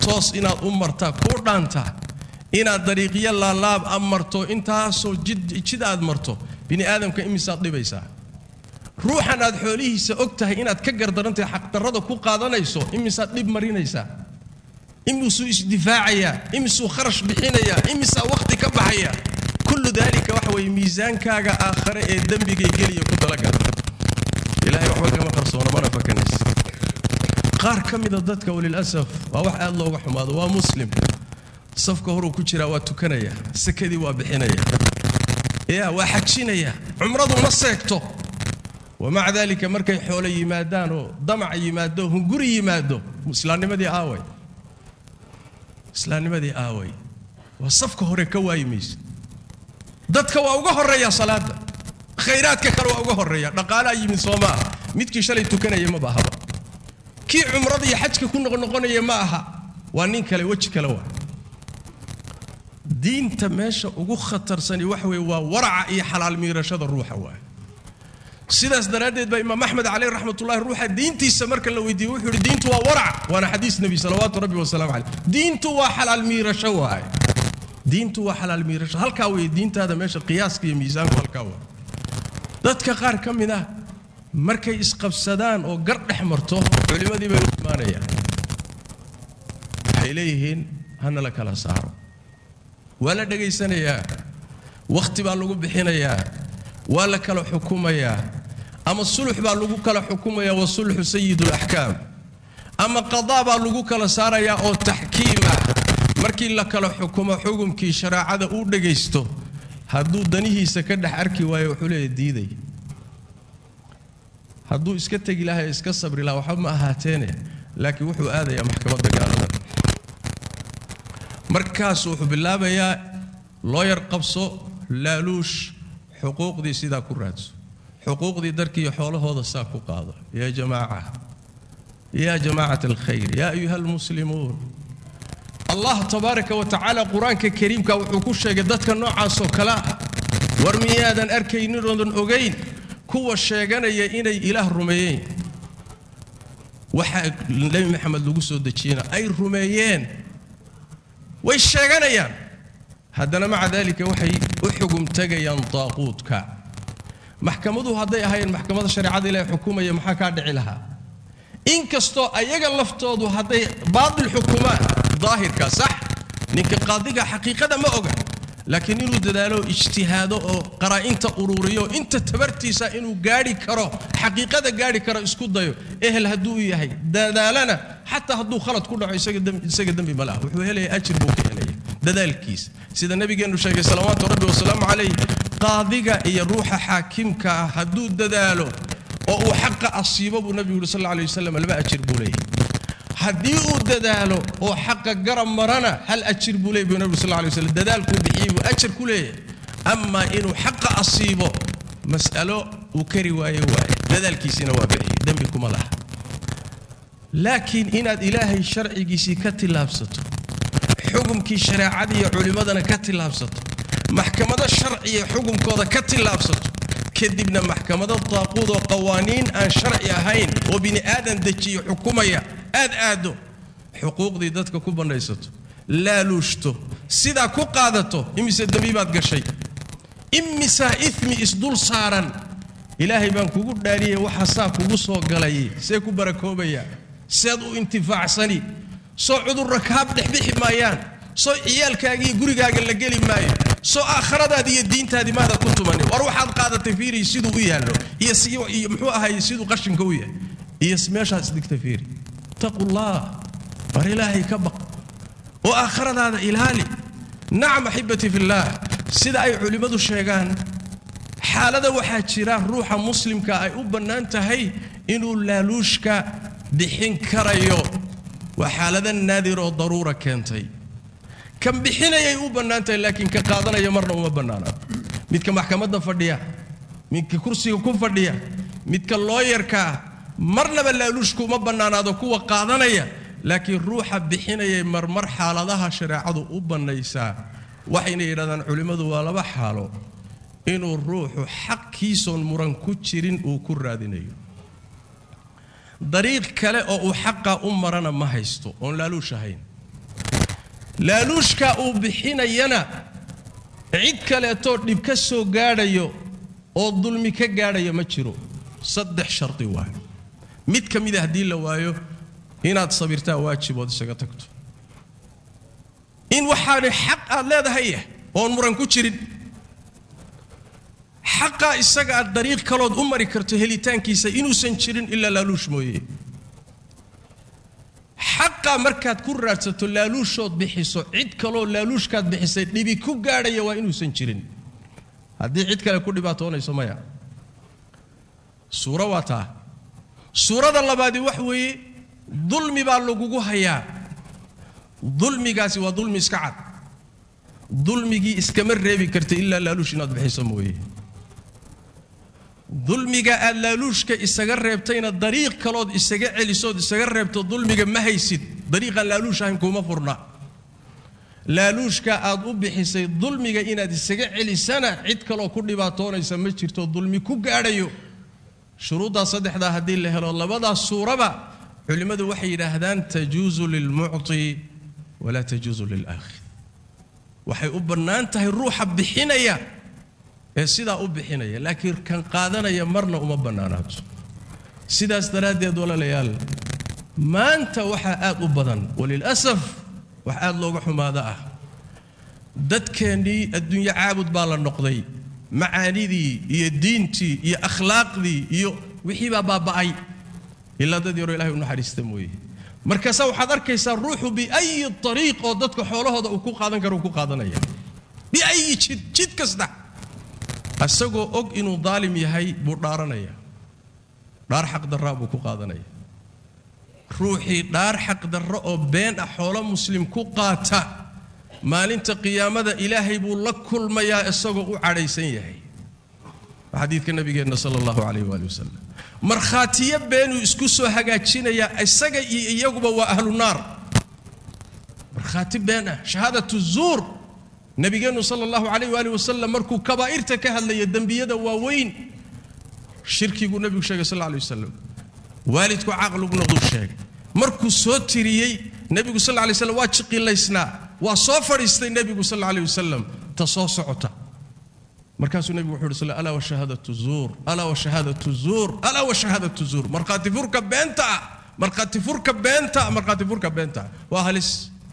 toos inaad u martaa kuu dhaantaa inaad dariiqyo laalaab a marto intaasoo jid aad marto bini aadamka imisaad dhibaysaa ruuxan aad xoolihiisa og tahay inaad ka gardarantahay xaqdarrada ku qaadanayso imisaad dhib marinaysaa imisuu isdifaacayaa imisuu kharash bixinayaa imisaa wakhti ka baxaya kullu daalika waxa weeye miisaankaaga aakhare ee dembigay geliya ku talagala ilahay waxba kama qarsoona mana fakanaysa qaar ka mida dadka walilasaf waa wax aad looga xumaado waa muslim safka horuu ku jiraa waa tukanaya sakadii waa bixinaya ya waa xajinaya cumradu ma seegto wamaca daalika markay xoolo yimaadaan oo damac yimaado hunguri yimaado islaamnimadii aaway islaamnimadii aaway waa safka hore ka waayi maysa dadka waa uga horeeya salaada khayraadka kale waa uga horeeya dhaqaalaa yimid soo ma aha midkii shalay tukanaya maba ahaba kii cumrada iyo xajka ku noqnoqonaya ma aha waa nin kale weji kale waa diinta meesha ugu khatarsani waxa weeye waa waraca iyo xalaal miirashada ruuxa waay sidaas daraaddeed baa imaam axmed caleyh raxmatullahi ruuxa diintiisa marka la weydiiyey wuxuu yidhi diintu waa warac waana xadiis nebi salawaatu rabbi wasalaamu caleyh diintu waa xalaal miirasho waay diintu waa xalaal miirasho halkaa weeye diintaada meesha qiyaaska iyo miisaanku halkaa waa dadka qaar ka mid ah markay isqabsadaan oo gar dhex marto culimmadii bay u imaanayaan waxay leeyihiin hana la kala saaro waa la dhegaysanayaa wakhti baa lagu bixinayaa waa la kala xukumayaa ama sulux baa lagu kala xukumayaa wa sulxu sayidulaxkaam ama qadaa baa lagu kala saarayaa oo taxkiim ah markii la kala xukumo xukumkii shareecada uu dhegaysto hadduu danihiisa ka dhex arki waayo wuxuu leeya diiday hadduu iska tegi lahaa iska sabri lahaa waxba ma ahaateene laakiin wuxuu aadayaa maxkamadda gaalada markaasuu wuxuu bilaabayaa looyar qabso laaluush xuquuqdii sidaa ku raadso xuquuqdii darkiiyo xoolahooda saa ku qaado yaa jamaaca yaa jamaacat alkhayr yaa ayuha almuslimuun allah tabaaraka wa tacaala qur-aanka kariimka wuxuu ku sheegay dadka noocaasoo kale ah war miyaadan arkayninoodan ogayn kuwa sheeganaya inay ilaah rumeeyeen waxaa nebi maxamed lagu soo dejiyena ay rumeeyeen way sheeganayaan haddana maca daalika waxay u xugum tegayaan daaquudka maxkamaduhu hadday ahaayeen maxkamada shareecada ilahi xukumaya maxaa kaa dhici lahaa inkastoo ayaga laftoodu hadday baatil xukumaan daahirka sax ninka qaadiga xaqiiqada ma oga laakiin inuu dadaalo ijtihaado oo qaraa'inta ururiyo inta tabartiisa inuu gaadhi karo xaqiiqada gaadhi karo isku dayo ehel hadduu yahay dadaalana xataa hadduu khalad ku dhaco isaga dembi ma laha wuxuu helaya ajir buu ka helaya dadaalkiisa sida nabigeennu sheegay salawaatu rabbi wasalaamu calayh qaadiga iyo ruuxa xaakimka ah hadduu dadaalo oo uu xaqa asiibo buu nabigu yuri sal alla alay wasalam laba ajir buu leeyahy haddii uu dadaalo oo xaqa garab marana hal ajir buu leeyay buu nabigu sal alla alay wasallam dadaalkuu bixiyey buu ajir ku leeyahay amaa inuu xaqa asiibo mas'alo uu kari waaye waaye dadaalkiisiina waa bixiyey dembi kuma laha laakiin inaad ilaahay sharcigiisii ka tillaabsato xukumkii shareecadii iyo culimmadana ka tillaabsato maxkamado sharciya xukunkooda ka tillaabsato kadibna maxkamado daaquud oo qawaaniin aan sharci ahayn oo bini aadan dejiyo xukumaya aad aaddo xuquuqdii dadka ku bandhaysato laaluushto sidaa ku qaadato imise dembi baad gashay imisaa imi isdul saaran ilaahay baan kugu dhaariyey waxa saa kugu soo galay see ku barakoobaya seed u intifaacsani soo cudurra kaab dhexbixi maayaan soo ciyaalkaagii gurigaaga la geli maayo soo aakhiradaadi iyo diintaadii maada ku tumanin war waxaad qaadatay fiiri siduu u yaallo iyo iyo muxuu ahaye siduu qashinka u yahay iyo meeshaad isdhigta fiiri taqullah war ilaahay ka baq oo aakhiradaada ilaali nacam axibbatii fillaah sida ay culimmadu sheegaan xaalada waxaa jira ruuxa muslimka ay u bannaan tahay inuu laaluushka bixin karayo waa xaalada naadir oo daruura keentay kan bixinayay u bannaan tahay laakiin ka qaadanaya marna uma bannaana midka maxkamadda fadhiya midka kursiga ku fadhiya midka looyarkaa marnaba laaluushku uma bannaanaado kuwa qaadanaya laakiin ruuxa bixinayay marmar xaaladaha shareecadu u bannaysaa waxayna yidhahdaan culimmadu waa laba xaalo inuu ruuxu xaqkiisoon muran ku jirin uu ku raadinayo dariiq kale oo uu xaqa u marana ma haysto oon laaluush ahayn laaluushka uu bixinayana cid kaleetoo dhib ka soo gaadhayo oo dulmi ka gaadhaya ma jiro saddex shardi waay mid ka mida haddii la waayo inaad sabirtaa waajib ood isaga tagto in waxaani xaq aad leedahay ah oon muran ku jirin xaqaa isaga aad dariiq kalood u mari karto helitaankiisa inuusan jirin ilaa laaluush mooye xaqaa markaad ku raadsato laaluushood bixiso cid kaloo laaluushkaad bixisay dhibi ku gaadhaya waa inuusan jirin haddii cid kale ku dhibaatoonayso maya suuro waa taa suurada labaadi wax weeye dulmi baa lagugu hayaa dulmigaasi waa dulmi iska cad dulmigii iskama reebi karta ilaa laaluush inaad bixiso mooye dulmiga aad laaluushka isaga reebtayna dariiq kalood isaga celisood isaga reebto dulmiga ma haysid dariiqaan laaluush ahayn kuuma furna laaluushka aad u bixisay dulmiga inaad isaga celisana cid kaloo ku dhibaatoonaysa ma jirto dulmi ku gaadhayo shuruuddaa saddexdaa haddii la helo labadaas suuraba culimmadu waxay yidhaahdaan tajuusu lilmucti walaa tajuusu lilaakhir waxay u bannaan tahay ruuxa bixinaya ee sidaa u bixinaya laakiin kan qaadanaya marna uma bannaanaato sidaas daraaddeed walaalayaal maanta waxaa aad u badan walilasaf wax aad looga xumaada ah dadkeennii adduunyo caabud baa la noqday macaanidii iyo diintii iyo akhlaaqdii iyo wixii baa baaba'ay ilaa dad yaroo ilahay u naxariista mooye markaasaa waxaad arkaysaa ruuxu biayi ariiq oo dadka xoolahooda uu ku qaadan karo uu ku qaadanaya biayi jid jid kasta isagoo og inuu daalim yahay buu dhaaranaya dhaar xaqdarraa buu ku qaadanaya ruuxii dhaar xaqdarro oo been ah xoolo muslim ku qaata maalinta qiyaamada ilaahay buu la kulmayaa isagoo u cadhaysan yahay xadiidka nabigeenna sala allahu calayh waali wasalam markhaatiyo beenuu isku soo hagaajinayaa isaga iyo iyaguba waa ahlu naar markhaati been ah shahaadatu zuur nabigeennu sala allahu calayh waali wasalam markuu kabaa'irta ka hadlaya dembiyada waaweyn shirkiguu nebigu sheegay sal alla alay wasalam waalidku caqligu noqduu sheegay markuu soo tiriyey nebigu sal alla lay slam waa jiqilaysnaa waa soo fadhiistay nebigu sal alla alay wasalam ta soo socota markaasuu nebigu wuxuu yidhi sal alaa washahaadatu zuur alaa washahaadatu zuur alaa washahaadatu zuur markhaati furka beenta ah markhaati furka beenta ah markhaati furka beenta ah waa halis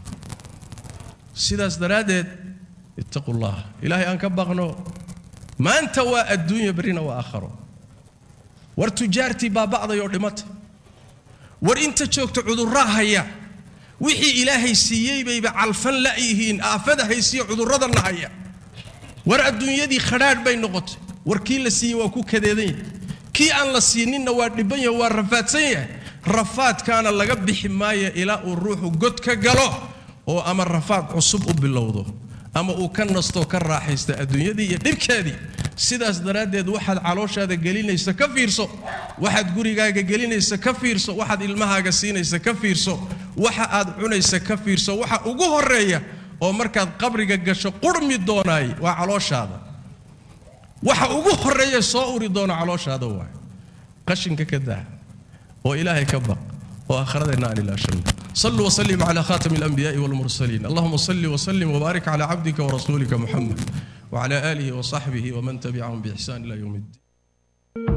sidaas daraaddeed ittaqu llah ilaahay aan ka baqno maanta waa adduunya berrina waa aakharo war tujaartii baaba'day oo dhimatay war inta joogta cudurraa haya wixii ilaahay siiyey bayba calfan la'yihiin aafada haysiyo cudurradana haya war adduunyadii khadhaadh bay noqotay war kii la siiyey waa ku kadeedan yahay kii aan la siininna waa dhibban yahay waa rafaadsan yahay rafaadkaana laga bixi maayo ilaa uu ruuxu god ka galo oo ama rafaad cusub u bilowdo ama uu ka nastoo ka raaxaysta adduunyadii iyo dhibkeedii sidaas daraaddeed waxaad calooshaada gelinaysa ka fiirso waxaad gurigaaga gelinaysa ka fiirso waxaad ilmahaaga siinaysa ka fiirso waxa aad cunaysa ka fiirso waxa ugu horeeya oo markaad qabriga gasho qurmi doonaay waa calooshaada waxa ugu horeeya soo uri doona calooshaada waay qashinka ka daa oo ilaahay ka baq oo aakhiradeenna aan ilaashanno صلوا وسلموا على خاتم الأنبياء والمرسلين اللهم صل وسلم وبارك على عبدك ورسولك محمد وعلى آله وصحبه ومن تبعهم بإحسان إلى يوم الدين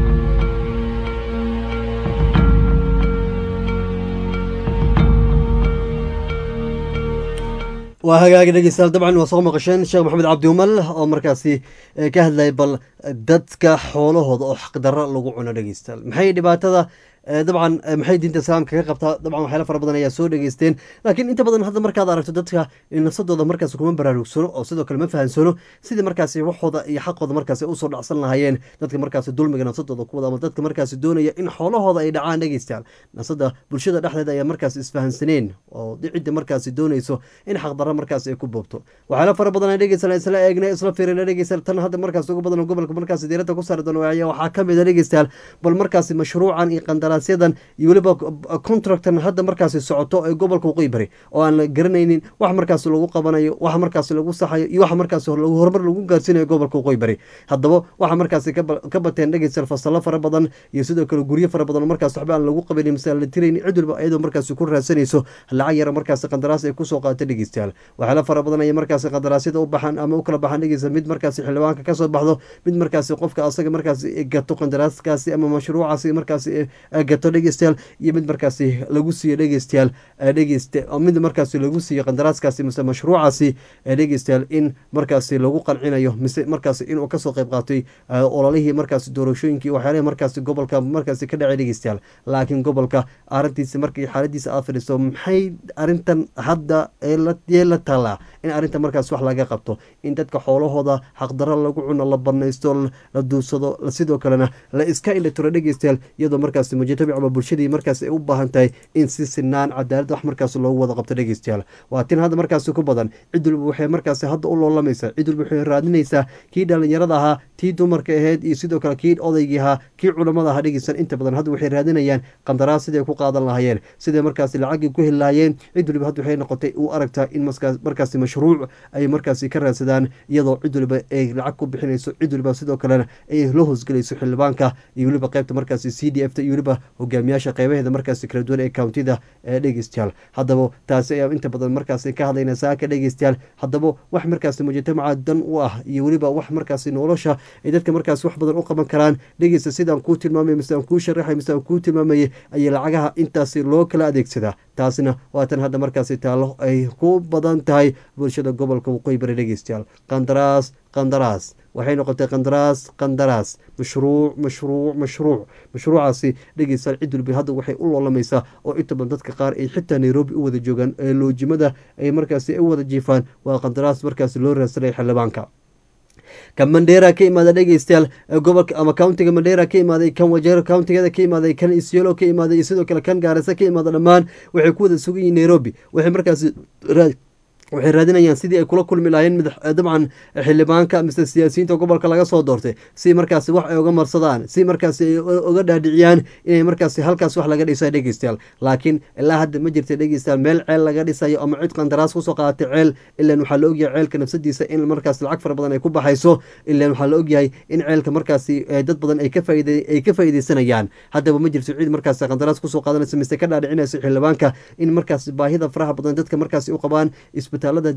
waa hagaagi dhegeystayaal dabcan waa soo maqasheen sheekh maxamed cabdi umal oo markaasi ka hadlayay bal dadka xoolahooda oo xaqdarro lagu cuno dhegeystayaal maxay dhibaatada dabcan maxay diinta islaamka ka qabtaa dabcan waxyaala fara badan ayaa soo dhegeysteen laakiin inta badan hadda markaad aragto dadka nafsadooda markaas kuma baraarugsano oo sidoo kale ma fahansano sidii markaasi waxooda iyo xaqooda markaasi usoo dhacsan lahaayeen dadka markaasi dulmiga nafsadooda ku wada ama dadka markaasi doonaya in xoolahooda ay dhacaan dhegeystayaal nafsada bulshada dhexdeeda ayaa markaasi isfahansaneen oo cidda markaasi doonayso in xaqdarro markaasi ay ku boobto waxyaala fara badan aan dhegeysan isla eegnay isla fiirina dhegeystayaal tan hadda markaasi ugu badan gobolka markaasi diiradda ku saari doono waxaa ka mid a dhegeystayaal bal markaasi mashruucan iyo qandar qandaraasyadan iyo weliba contractan hadda markaasi socoto ee gobolka waqooyi bari oo aan la garanaynin wax markaas lagu qabanayo wax markaas lagu saxayo iyo wax markaas horumar lagu gaarsiinayo gobolka waqooyi bari haddaba waxa markaasi ka bateen dhegeystayaal fasalo fara badan iyo sidoo kale guryo fara badan oo markaas waxba aan lagu qabanin mise aan la tiraynin cid walba iyadoo markaasi ku raadsanayso lacag yara markaasi qandaraas ay kusoo qaata dhegeystayaal waxyaala fara badan ayay markaasi qandaraasyada u baxaan ama u kala baxaan dhegeysta mid markaasi xildhibaanka kasoo baxdo mid markaasi qofka asaga markaasi gato qandaraaskaasi ama mashruucaasi markaasi gato dhegeystayaal iyo mid markaasi lagu siiyo dhegeystayaal dhegeysta mid markaasi lagu siiyo qandaraaskaasi mise mashruucaasi dhegeystayaal in markaasi lagu qancinayo mise markaasi inuu kasoo qayb qaatay ololihii markaasi doorashooyinkii waxyaalihii markaasi gobolka markaasi ka dhacay dhegeystayaal laakiin gobolka arrintiisa markii xaaladiisa aad fadhiiso maxay arrintan hadda ee la taalaa in arrinta markaas wax laga qabto in dadka xoolahooda xaqdaro lagu cuno la banaysto la duursado sidoo kalena la iska indhatiro dhegeystayaal iyadoo markaasi mujtamac ama bulshadii markaas ay u baahan tahay in si sinaan cadaalad wax markaas loogu wada qabto dhegeystayaal waa tin hadda markaasi ku badan cid walba waxay markaasi hadda u loolamaysaa cid walba waxay raadinaysaa kii dhalinyarada ahaa tii dumarka ahayd iyo sidoo kale kii odaygii ahaa kii culamada ahaa dhegeysan inta badan hadda waxay raadinayaan qandaraas siday ku qaadan lahayeen siday markaasi lacagii ku heli lahayeen cid waliba hadda waxay noqotay u aragtaa in markaasi mashruuc ay markaasi ka raadsadaan iyadoo cid waliba ay lacag ku bixinayso cid waliba sidoo kalena ay la hoosgelayso xildhibaanka iyo weliba qaybta markaasi c d f ta iyo weliba hogaamiyaasha qeybaheeda markaasi kala duwan ee countida ee dhegeystayaal haddaba taasi ayaa inta badan markaasi ka hadlayna saaka dhegeystayaal haddaba wax markaasi mujtamaca dan u ah iyo weliba wax markaasi nolosha ay dadka markaasi wax badan u qaban karaan dhegeysta sidaan kuu tilmaamay mise aan kuu sharaxay mise aan kuu tilmaamayay ayay lacagaha intaasi loo kala adeegsadaa taasina waa tan hadda markaasi taallo ay ku badan tahay bulshada gobolka waqooyi bari dhegeystayaal qandaraas qandaraas waxay noqotay qandaraas qandaraas mashruuc mashruuc mashruuc mashruucaasi dhegeystayaal cid walba hadda waxay u loolamaysaa oo inta badan dadka qaar ay xitaa nairobi u wada joogaan ee loojimada ay markaasi u wada jiifaan waa qandaraas markaasi loo raadsanaya xildhibaanka kan mandheera ka imaada dhegeystayaal gobolka ama countiga mandheera ka imaaday kan wajeero countigeeda ka imaaday kan isyelo ka imaaday iyo sidoo kale kan gaarisa ka imaada dhammaan waxay ku wada sugan yihiin nairobi waxay markaasi waxay raadinayaan sidii ay kula kulmi lahaayeen dabcan xildhibaanka mise siyaasiyiinta gobolka laga soo doortay si markaasi wax ay uga marsadaan si markaasi ay uga dhaadhiciyaan inay markaasi halkaas wax laga dhisayo dhegeystayaal laakiin ilaa hadda ma jirta dhegeystayaal meel ceel laga dhisayo ama cid qandaraas kusoo qaadatay ceel ilan waxaa la ogyahay ceelka nafsadiisa in markaas lacag fara badan ay ku baxayso ilan waxaa la ogyahay in ceelka markaasi dad badan ay ka faa'iideysanayaan haddaba ma jirto cid markaasi qandaraas kusoo qaadanaysa mise ka dhaadhicinaysa xildhibaanka in markaasi baahida faraha badan dadka markaasi u qabaan isbitaalada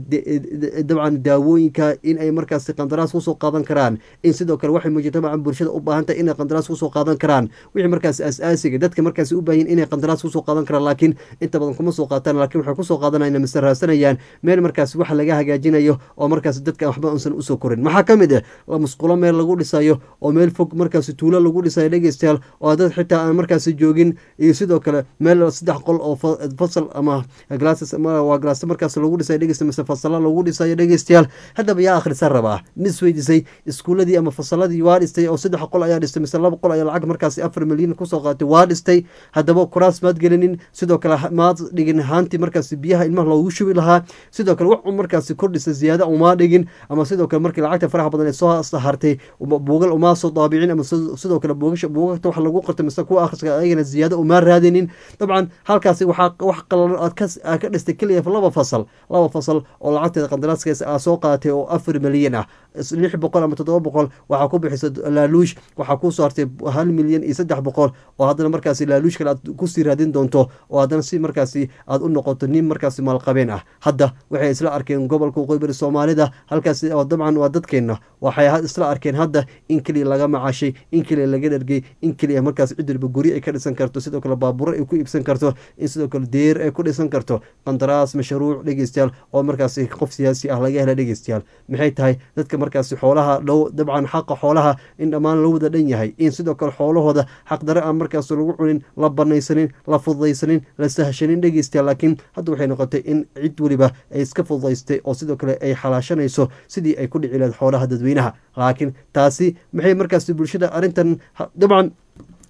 dabcan daawooyinka in ay markaasi qandaraas kusoo qaadan karaan in sidoo kale waxay mujtamaca bulshada u baahan tahay inay qandaraas kusoo qaadan karaan wixii markaasi as-aasiga dadka markaasi u baahin inay qandaraas kusoo qaadan karaan laakiin inta badan kuma soo qaataan laakiin waxay kusoo qaadanayaan mise raadsanayaan meel markaasi wax laga hagaajinayo oo markaasi dadka waxba unsan usoo korin maxaa ka mid ah musqulo meel lagu dhisayo oo meel fog markaasi tuulo lagu dhisayo dhegeystayaal oo dad xitaa aan markaasi joogin iyo sidoo kale meel saddex qol oo fasal ama glasses waa glass markaasi lagu dhisayo dhegeysta mise fasala lagu dhisayo dhegeystayaal haddaba yaa akhrisa rabaa mis weydiisay iskuuladii ama fasaladii waa dhistay oo saddex qol ayaa dhistay mise laba qol ayaa lacag markaasi afar milyan kusoo qaatay waa dhistay haddaba kuraas maad gelinin sidoo kale maad dhigin haantii markaasi biyaha ilmaha loogu shubi lahaa sidoo kale wax markaasi kordhisa ziyaada umaa dhigin ama sidoo kale markii lacagta faraha badan ee soo hartay buugal umaa soo daabicin ama sidoo kale buugasha buugagta wax lagu qortay mise kuwa akhriska ayagana ziyaada umaa raadinin dabcan halkaasi waxaa wax qalalan aad ka dhistay keliya laba fasal laba fasal oo lacagteeda qandaraaskaas aa soo qaadatay oo afar milyan ah lix boqol ama toddoba boqol waxaa ku bixisa laaluush waxaa ku soo hartay hal milyan iyo saddex boqol oo haddana markaasi laaluush kale aad kusii raadin doonto oo haddana si markaasi aad u noqoto nin markaasi maalqabeen ah hadda waxay isla arkeen gobolka waqooyi bari soomaalida halkaasi oo dabcan waa dadkeenna waxay isla arkeen hadda in keliya laga macaashay in keliya laga dhergay in keliya markaas cid waliba guri ay ka dhisan karto sidoo kale baaburo ay ku iibsan karto in sidoo kale deer ay ku dhisan karto qandaraas mashruuc dhegeystayaal oo markaasi qof siyaasi ah laga hela dhegeystayaal maxay tahay dadka markaasi xoolaha dhow dabcan xaqa xoolaha in dhammaan la wada dhan yahay in sidoo kale xoolahooda xaqdare aan markaas lagu cunin la banaysanin la fududaysanin la sahashanin dhegeystayaal laakiin hadda waxay noqotay in cid weliba ay iska fududaystay oo sidoo kale ay xalaashanayso sidii ay ku dhici lahayd xoolaha dadweynaha laakiin taasi maxay markaasi bulshada arrintan dabcan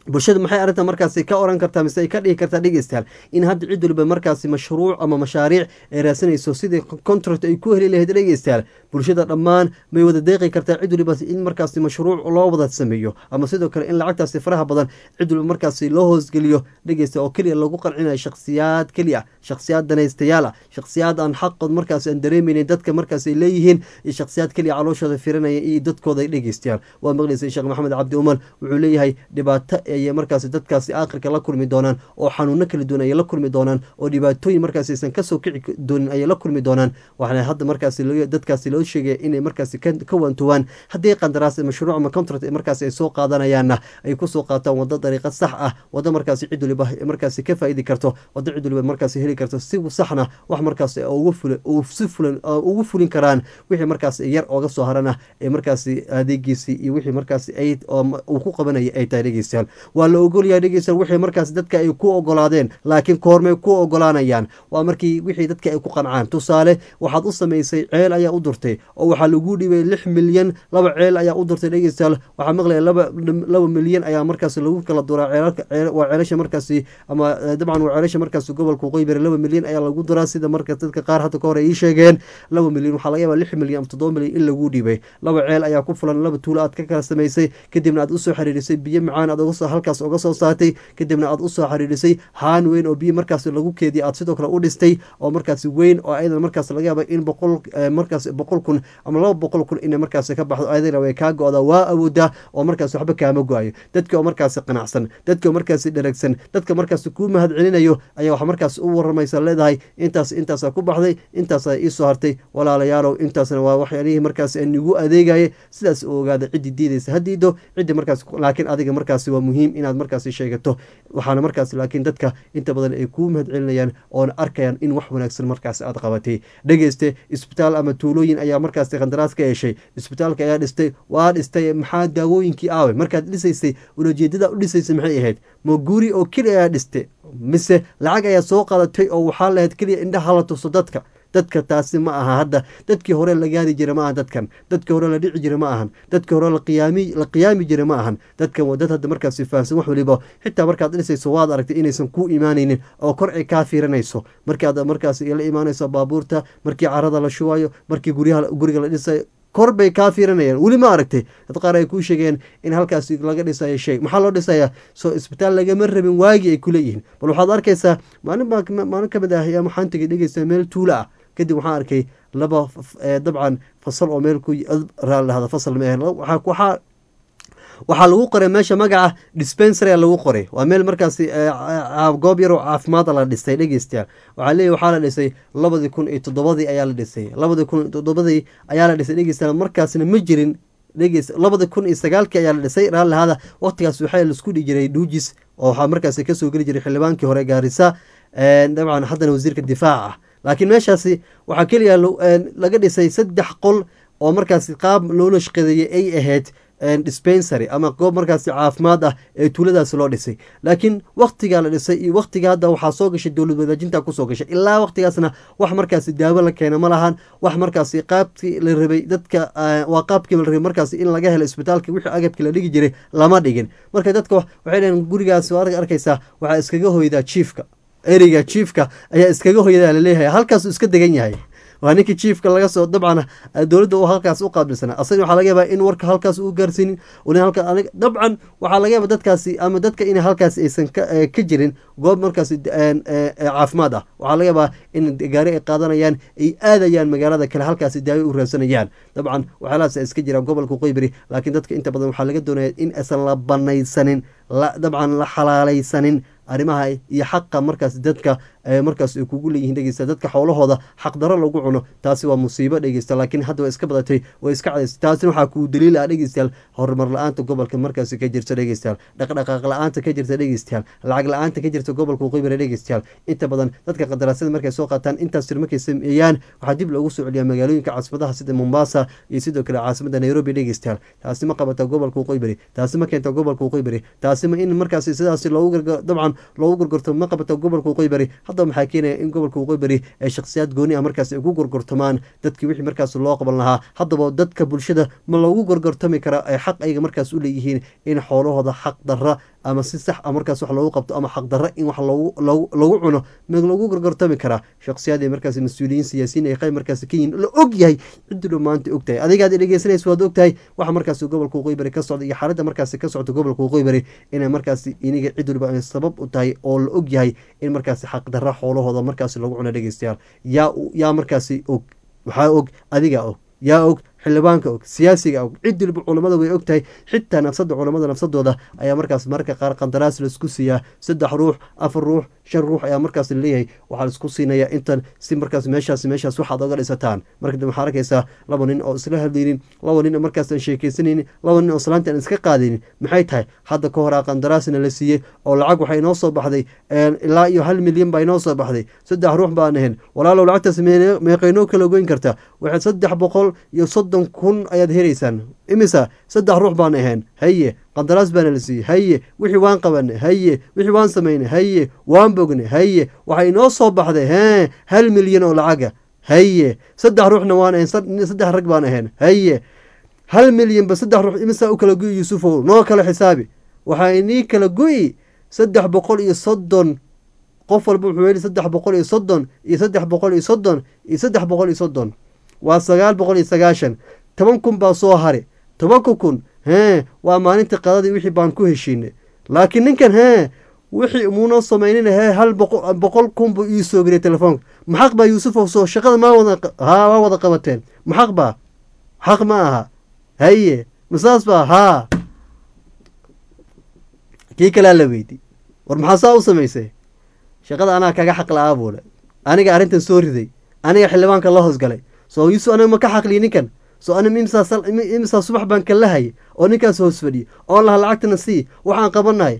bulshada maxay arrinta markaasi ka oran kartaa mise ay ka dhigi kartaa dhegeystayaal in hadda cid waliba markaasi mashruuc ama mashaariic ay raasanayso sidii contract ay ku heli lahayd dhegeystayaal bulshada dhammaan may wada deeqi kartaa cid waliba in markaasi mashruuc loo wada sameeyo ama sidoo kale in lacagtaasi faraha badan cid waliba markaasi loo hoosgeliyo dhegeysta oo keliya lagu qancinayo shakhsiyaad keliya shakhsiyaad danaystayaal ah shakhsiyaad aan xaqood markaasi aan dareemeynin dadka markaasi ay leeyihiin iyo shakhsiyaad keliya calooshooda firinaya iyo dadkooda dhegeystayaal waa maqlaysay sheekh maxamed cabdi umar wuxuu leeyahay dhibaato ayay markaasi dadkaasi aakhirka la kulmi doonaan oo xanuuno kala duwan ayay la kulmi doonaan oo dhibaatooyin markaasi aysan kasoo kici doonin ayay la kulmi doonaan waxaana hadda markaasi dadkaasi loo sheegaya inay markaasi ka waantuwaan haddii qandaraas mashruuc ama contract markaasi ay soo qaadanayaanna ay kusoo qaataan wado dariiqo sax ah wado markaasi cid waliba markaasi ka faa'iidi karto wado cid waliba markaasi heli karto si saxna wax markaasi ugu fula si fulan ugu fulin karaan wixii markaasi yar ooga soo harana ee markaasi adeegiisii iyo wixii markaasi ay uu ku qabanaya ay tahay dhegeystayaal waa la ogolyahay dhegeystayaal wixii markaasi dadka ay ku ogolaadeen laakiin koormay ku ogolaanayaan waa markii wixii dadka ay ku qancaan tusaale waxaad u samaysay ceel ayaa u durtay oo waxaa lagu dhibay lix milyan laba ceel ayaa u durtay dhegeystayaal waxaa maqlaya laba laba milyan ayaa markaasi lagu kala duraa waa ceelasha markaasi ama dabcan waa ceelasha markaasi gobolka qoybere laba milyan ayaa lagu duraa sida marka dadka qaar hadda ka hore ii sheegeen laba milyan waxaa laga yaabaa lix milyan ama toddoba milyan in lagu dhibay laba ceel ayaa ku fulan laba tuulo aad ka kala samaysay kadibna aad usoo xiriirisay biyo macaan aad halkaas uga soo saartay kadibna aad usoo xiriirisay haan weyn oo biyo markaas lagu keediya aad sidoo kale u dhistay oo markaasi weyn oo ayadan markaas laga yaaba in boqol markaas boqol kun ama laba boqol kun inay markaasi ka baxdo ayadana way kaa go-da waa awoodaa oo markaas waxba kaama go-ayo dadka oo markaasi qanacsan dadka oo markaasi dheragsan dadka markaasi kuu mahad celinayo ayaa waxa markaas u waramaysa leedahay intaas intaasaa ku baxday intaasaa iisoo hartay walaalayaalow intaasna waa waxyaalihii markaas nigu adeegaya sidaas u ogaada ciddii diidaysa hadiido ciddii markaas laakiin adiga markaasi waa muhiim inaad markaasi sheegato waxaana markaas laakiin dadka inta badan ay kuu mahad celinayaan oona arkayaan in wax wanaagsan markaas aad qabatay dhegeyste isbitaal ama tuulooyin ayaa markaasi qandaraas ka heshay isbitaalka ayaa dhistay waa dhistay maxaa daawooyinkii aawe markaad dhisaysay ulajeedada u dhisaysay maxay ahayd ma guri oo keliya ayaa dhistay mise lacag ayaa soo qaadatay oo waxaa lahayd keliya indhaha la tuso dadka dadka taasi ma aha hadda dadkii hore la gaari jira ma ahan dadkan dadkii hore la dhici jira ma ahan dadkii hore laqiyaami la qiyaami jira ma ahan dadkan waa dad hadda markaasi fahamsan wax waliba xitaa markaad dhisayso waad aragtay inaysan ku imaanaynin oo kor ay kaa fiiranayso markaad markaasi la imaanayso baabuurta markii carada la shubayo markii guryaha guriga la dhisayo kor bay kaa fiiranayaan weli ma aragtay dad qaar ay kuu sheegeen in halkaasi laga dhisayo shay maxaa loo dhisayaa soo isbitaal lagama rabin waagii ay kuleeyihiin bal waxaad arkaysaa maalin baa maalin ka mid ah ayaa waxaan tegay dhegeysta meel tuulo ah kadib waxaan arkay laba dabcan fasal oo meel ku raallahada fasal ma waxaa waxaa lagu qoray meesha magaca dispensarya lagu qoray waa meel markaasi goob yaroo caafimaada la dhistay dhegeystayaal waxaa leeyahy waxaa la dhisay labadii kun iyo toddobadii ayaa la dhisay labadii kun iyo toddobadii ayaa la dhisay dhegeystayaal markaasna ma jirin dhegeys labada kun iyo sagaalkii ayaa la dhisay raallahada waqtigaas waxaa laisku dhihi jiray dhuujis oo waxaa markaasi kasoo geli jiray xildhibaankii hore gaarisa dabcan haddana wasiirka difaaca ah laakiin meeshaasi waxaa keliya laga dhisay saddex qol oo markaasi qaab loola shaqeedeeyay ay ahayd dispensary ama goob markaasi caafimaad ah ee tuuladaasi loo dhisay laakiin waktigaa la dhisay iyo waktiga hadda waxaa soo gashay dowlad wadaajinta kusoo gashay ilaa waktigaasna wax markaasi daawo la keena ma lahan wax markaasi qaabkii la rabay dadka waa qaabkii la rabay markaasi in laga helo isbitaalka wixii agabkii la dhigi jiray lama dhigin marka dadka waxay dhaheen gurigaas arkaysaa waxaa iskaga hoydaa jiifka ereyga jiifka ayaa iskaga hoydaa laleeyahay halkaasuu iska degan yahay waa ninkii jiefka laga soo dabcan dowladda uu halkaas u qaabilsanaa asagana waxaa laga yaabaa in warka halkaas u gaarsiinin dabcan waxaa laga yaaba dadkaasi ama dadka in halkaas aysan ka jirin goob markaasi caafimaad ah waxaa laga yaabaa in gaari ay qaadanayaan ay aadayaan magaalada kale halkaasi daawo u raadsanayaan dabcan waxyaalahaas iska jiraan gobolka qoyberi laakiin dadka inta badan waxaa laga doonaya in aysan la banaysanin dabcan la xalaalaysanin arrimaha iyo xaqa markaas dadka markaas ay kugu leeyihiin dhegeysta dadka xoolahooda xaqdaro lagu cuno taasi waa musiibo dhegeysta laakiin hadda waa iska badatay way iska cadaysay taasina waxaa kuu daliil ah dhegeystayaal horumar la-aanta gobolka markaasi ka jirta dhegeystayaal dhaqdhaqaaq la-aanta ka jirta dhegeystayaal lacag la-aanta ka jirta gobolka qoybere dhegeystayaal inta badan dadka qandaraasyada markay soo qaataan intaas tir markay sameeyaan waxaa dib loogu soo celiyaa magaalooyinka caasimadaha sida mombasa iyo sidoo kale caasimada nairobi dhegeystayaal taasi ma qabata gobolka qoybere taasi ma keenta gobolka qoybere taasi ma in markaasi sidaasi loogu garga dabcan ahaan loogu gorgortamo ma qabata gobolka waqooyi bari haddaba maxaa keenaya in gobolka waqooyi bari ay shakhsiyaad gooni ah markaas ay ugu gorgortamaan dadkii wixii markaas loo qaban lahaa haddaba dadka bulshada ma loogu gorgortami karaa ay xaq ayaga markaas u leeyihiin in xoolahooda xaq darra ama si sax a markaas wax loogu qabto ama xaq darra in wax loogu loogu lagu cuno ma lagu gorgortami karaa shakhsiyaad ay markaas mas-uuliyiin siyaasiyiin ay qayb markaas ka yihiin la og yahay ciddu dhow maanta og tahay adigaad dhegeysanaysa waad og tahay waxa markaas gobolka waqooyi bari ka socda iyo xaaladda markaas ka socda gobolka waqooyi bari inay markaas iniga cid waliba ay sabab u tahay oo la og yahay in markaas xaq darra xoolahooda markaas lagu cuno dhegeystayaal yaa yaa markaasi og waxaa og adiga og yaa og xildhibaanka og siyaasiga og cid waliba culamada way og tahay xitaa nafsada culamada nafsadooda ayaa markaas mararka qaar qandaraas laisku siiyaa saddex ruux afar ruux shan ruux ayaa markaas laleeyahay waxaa laisku siinaya intan si markaas meeshaas meeshaas waxaad oga dhisataan marka dambe waxaa arkaysaa laba nin oo isla hadlaynin laba nin oo markaas aan sheekeysanaynin laba nin oo salaanta aan iska qaadaynin maxay tahay hadda ka hor a qandaraasna la siiyey oo lacag waxay inoo soo baxday ilaa iyo hal milyan baa inoo soo baxday saddex ruux baan ahayn walaalow lacagtaas meeqaynoo kala goyn karta waxay saddex boqol iyo soddon kun ayaad helaysaan imisa saddex ruux baan ahayn haye qandaraas baana la siiyey haye wixii waan qabanay haye wixii waan samaynay haye waan bognay haye waxay inoo soo baxday hee hal milyan oo lacaga haye saddex ruuxna waan ahayn saddex rag baan ahayn haye hal milyanba saddex ruux imisaa u kala go'i yuusufow noo kala xisaabi waxaa inii kala go'i saddex boqol iyo soddon qof walba wuxuu heli saddex boqol iyo soddon iyo saddex boqol iyo soddon iyo saddex boqol iyo soddon waa sagaal boqol iyo sagaashan toban kun baa soo hari tobanka kun hee waa maalintii qadadii wixii baan ku heshiinay laakiin ninkan hee wixii muunoo samaynina hee hal boqol kun buu ii soo geliyay telefoonka maxaq baa yuusufow soo shaqada maa wada haa waa wada qabateen maxaq baa xaq ma aha haye masaas baa haa kii kalea la weydi war maxaa saa u samaysay shaqada anaa kaga xaq la-aa buule aniga arrintan soo riday aniga xildhibaanka la hoosgalay soo yuusuf aniga ma ka xaqliyi ninkan soo ani imisaa subax baan kala hayay oo ninkaas hoos fadhiyay oon laha lacagtana sii waxaan qabanahay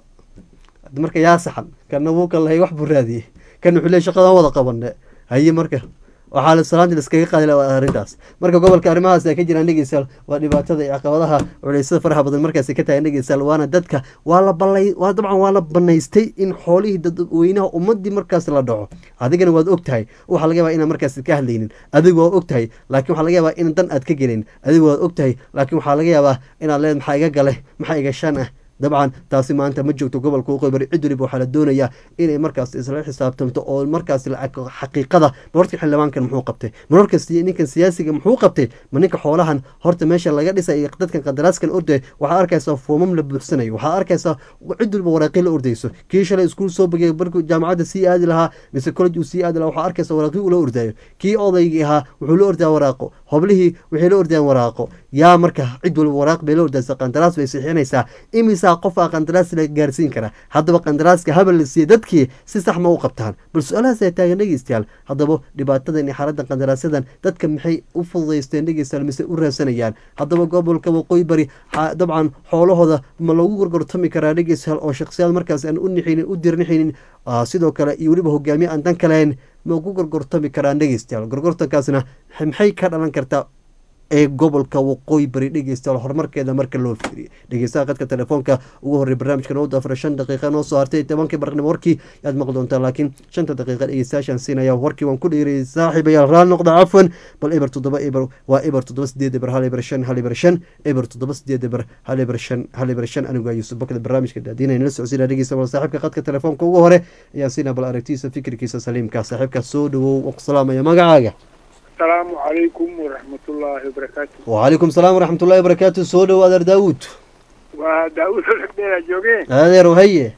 marka yaa saxan kana wuu kan lahay wax buu raadiyey kan wuxuu leey shaqadan wada qabane haye marka waxaa la salaanta laskaga qaadi arrintaas marka gobolka arrimahaas ay ka jiraan dhegeystayaal waa dhibaatada iyo caqabadaha culeysada faraha badan markaasi ka tahay dhegeystayaal waana dadka waa la balay waa dabcan waa la banaystay in xoolihii dadweynaha ummadii markaas la dhaco adigana waad og tahay waxaa laga yaabaa inaan markaas ka hadlaynin adigu waa og tahay laakiin waxaa laga yaabaa in dan aad ka gelin adigu waad og tahay laakiin waxaa laga yaabaa inaad leed maxaa iga gale maxaa iga shan ah dabcan taasi maanta ma joogto gobolka waqooyi bari cid waliba waxaa la doonayaa inay markaas isla xisaabtamto oo markaas xaqiiqada marorka xildhibaankan muxuu qabtay marorka ninkan siyaasiga muxuu qabtay ma ninka xoolahan horta meesha laga dhisay dadkan qandaraaskan orday waxaad arkaysaa foomam la buuxsanayo waxaad arkaysaa cid waliba waraaqii la ordayso kii shalay iskuul soo bagay markuu jaamacadda sii aadi lahaa mise college uu sii aadi lahaa waxaad arkaysaa waraaqii uu la ordayo kii odaygii ahaa wuxuu la ordaa waraaqo hoblihii waxay la ordayaan waraaqo yaa marka cid waliba waraaq bay la ordaysa qandaraas bay sixinaysaa imisa qof aa qandaraas la gaarsiin kara haddaba qandaraaska habal la siiyey dadkii si sax ma u qabtaan bal su-aalahaas ay taagan dhegeystayaal haddaba dhibaatadan iyo xaaladdan qandaraasadan dadka maxay u fududaysteen dhegeystayaal mise u raadsanayaan haddaba gobolka waqooyi bari dabcan xoolahooda ma lagu gorgortami karaa dhegeystayaal oo shakhsiyaad markaas aan u nixinin u dirnixinin sidoo kale iyo weliba hogaamiye aan dan kalahayn ma ugu gorgortami karaan dhegeystayaal gorgortankaasna maxay ka dhalan kartaa ee gobolka waqooyi bari dhegeystayaal horumarkeeda marka loo fiiriyo dhegeystaha qadka telefoonka ugu horrey barnaamijka noo daafara shan daqiiqa noo soo hartay tobankii barqnimo warkii yaad maqli doontaa laakiin shanta daqiiqa dhegeystayaashaan siinaya warkii waan ku dheeriyay saaxiibayaal raal noqda cafwan bal eber toddoba eber waa eber toddoba sideed eber hal eber shan hal eber shan eber toddoba sideed eber hal eber shan hal eber shan anigu yuusuf bakda barnaamijka daadiinayna la socodsiina dhegeysta bal saaxiibka qadka telefoonka ugu hore ayaan siinaa bal aragtiisa fikirkiisa saliimka saaxiibka soo dhawow oo ku salaamaya magacaaga asalaamu calaykum waraxmatullaahi wabarakaatu wacalaykum salaam waraxmat ullahi wabarakaatu soo dhowo adeer daawuud waa daawud olagdheera joogeen adeer haye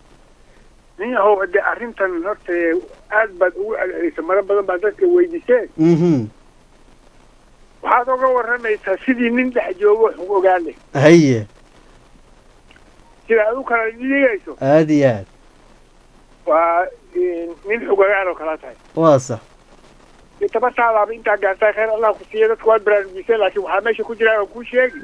nin yahow de arrintan horta aad baad ugu celcelisay maro badan baa dadka weydiiseen mhm waxaad oga warramaysaa sidii nin dhex joogo xug ogaale haye sida ad u kala dhigayso aada iyo aad waa nin xug ogaal oo kala tahay waa sax tabartaadaaba intaa gaartaa khayr allah ku siiya dadka waad baraarujisay laakiin waxaa meesha ku jiraan oo kuu sheegi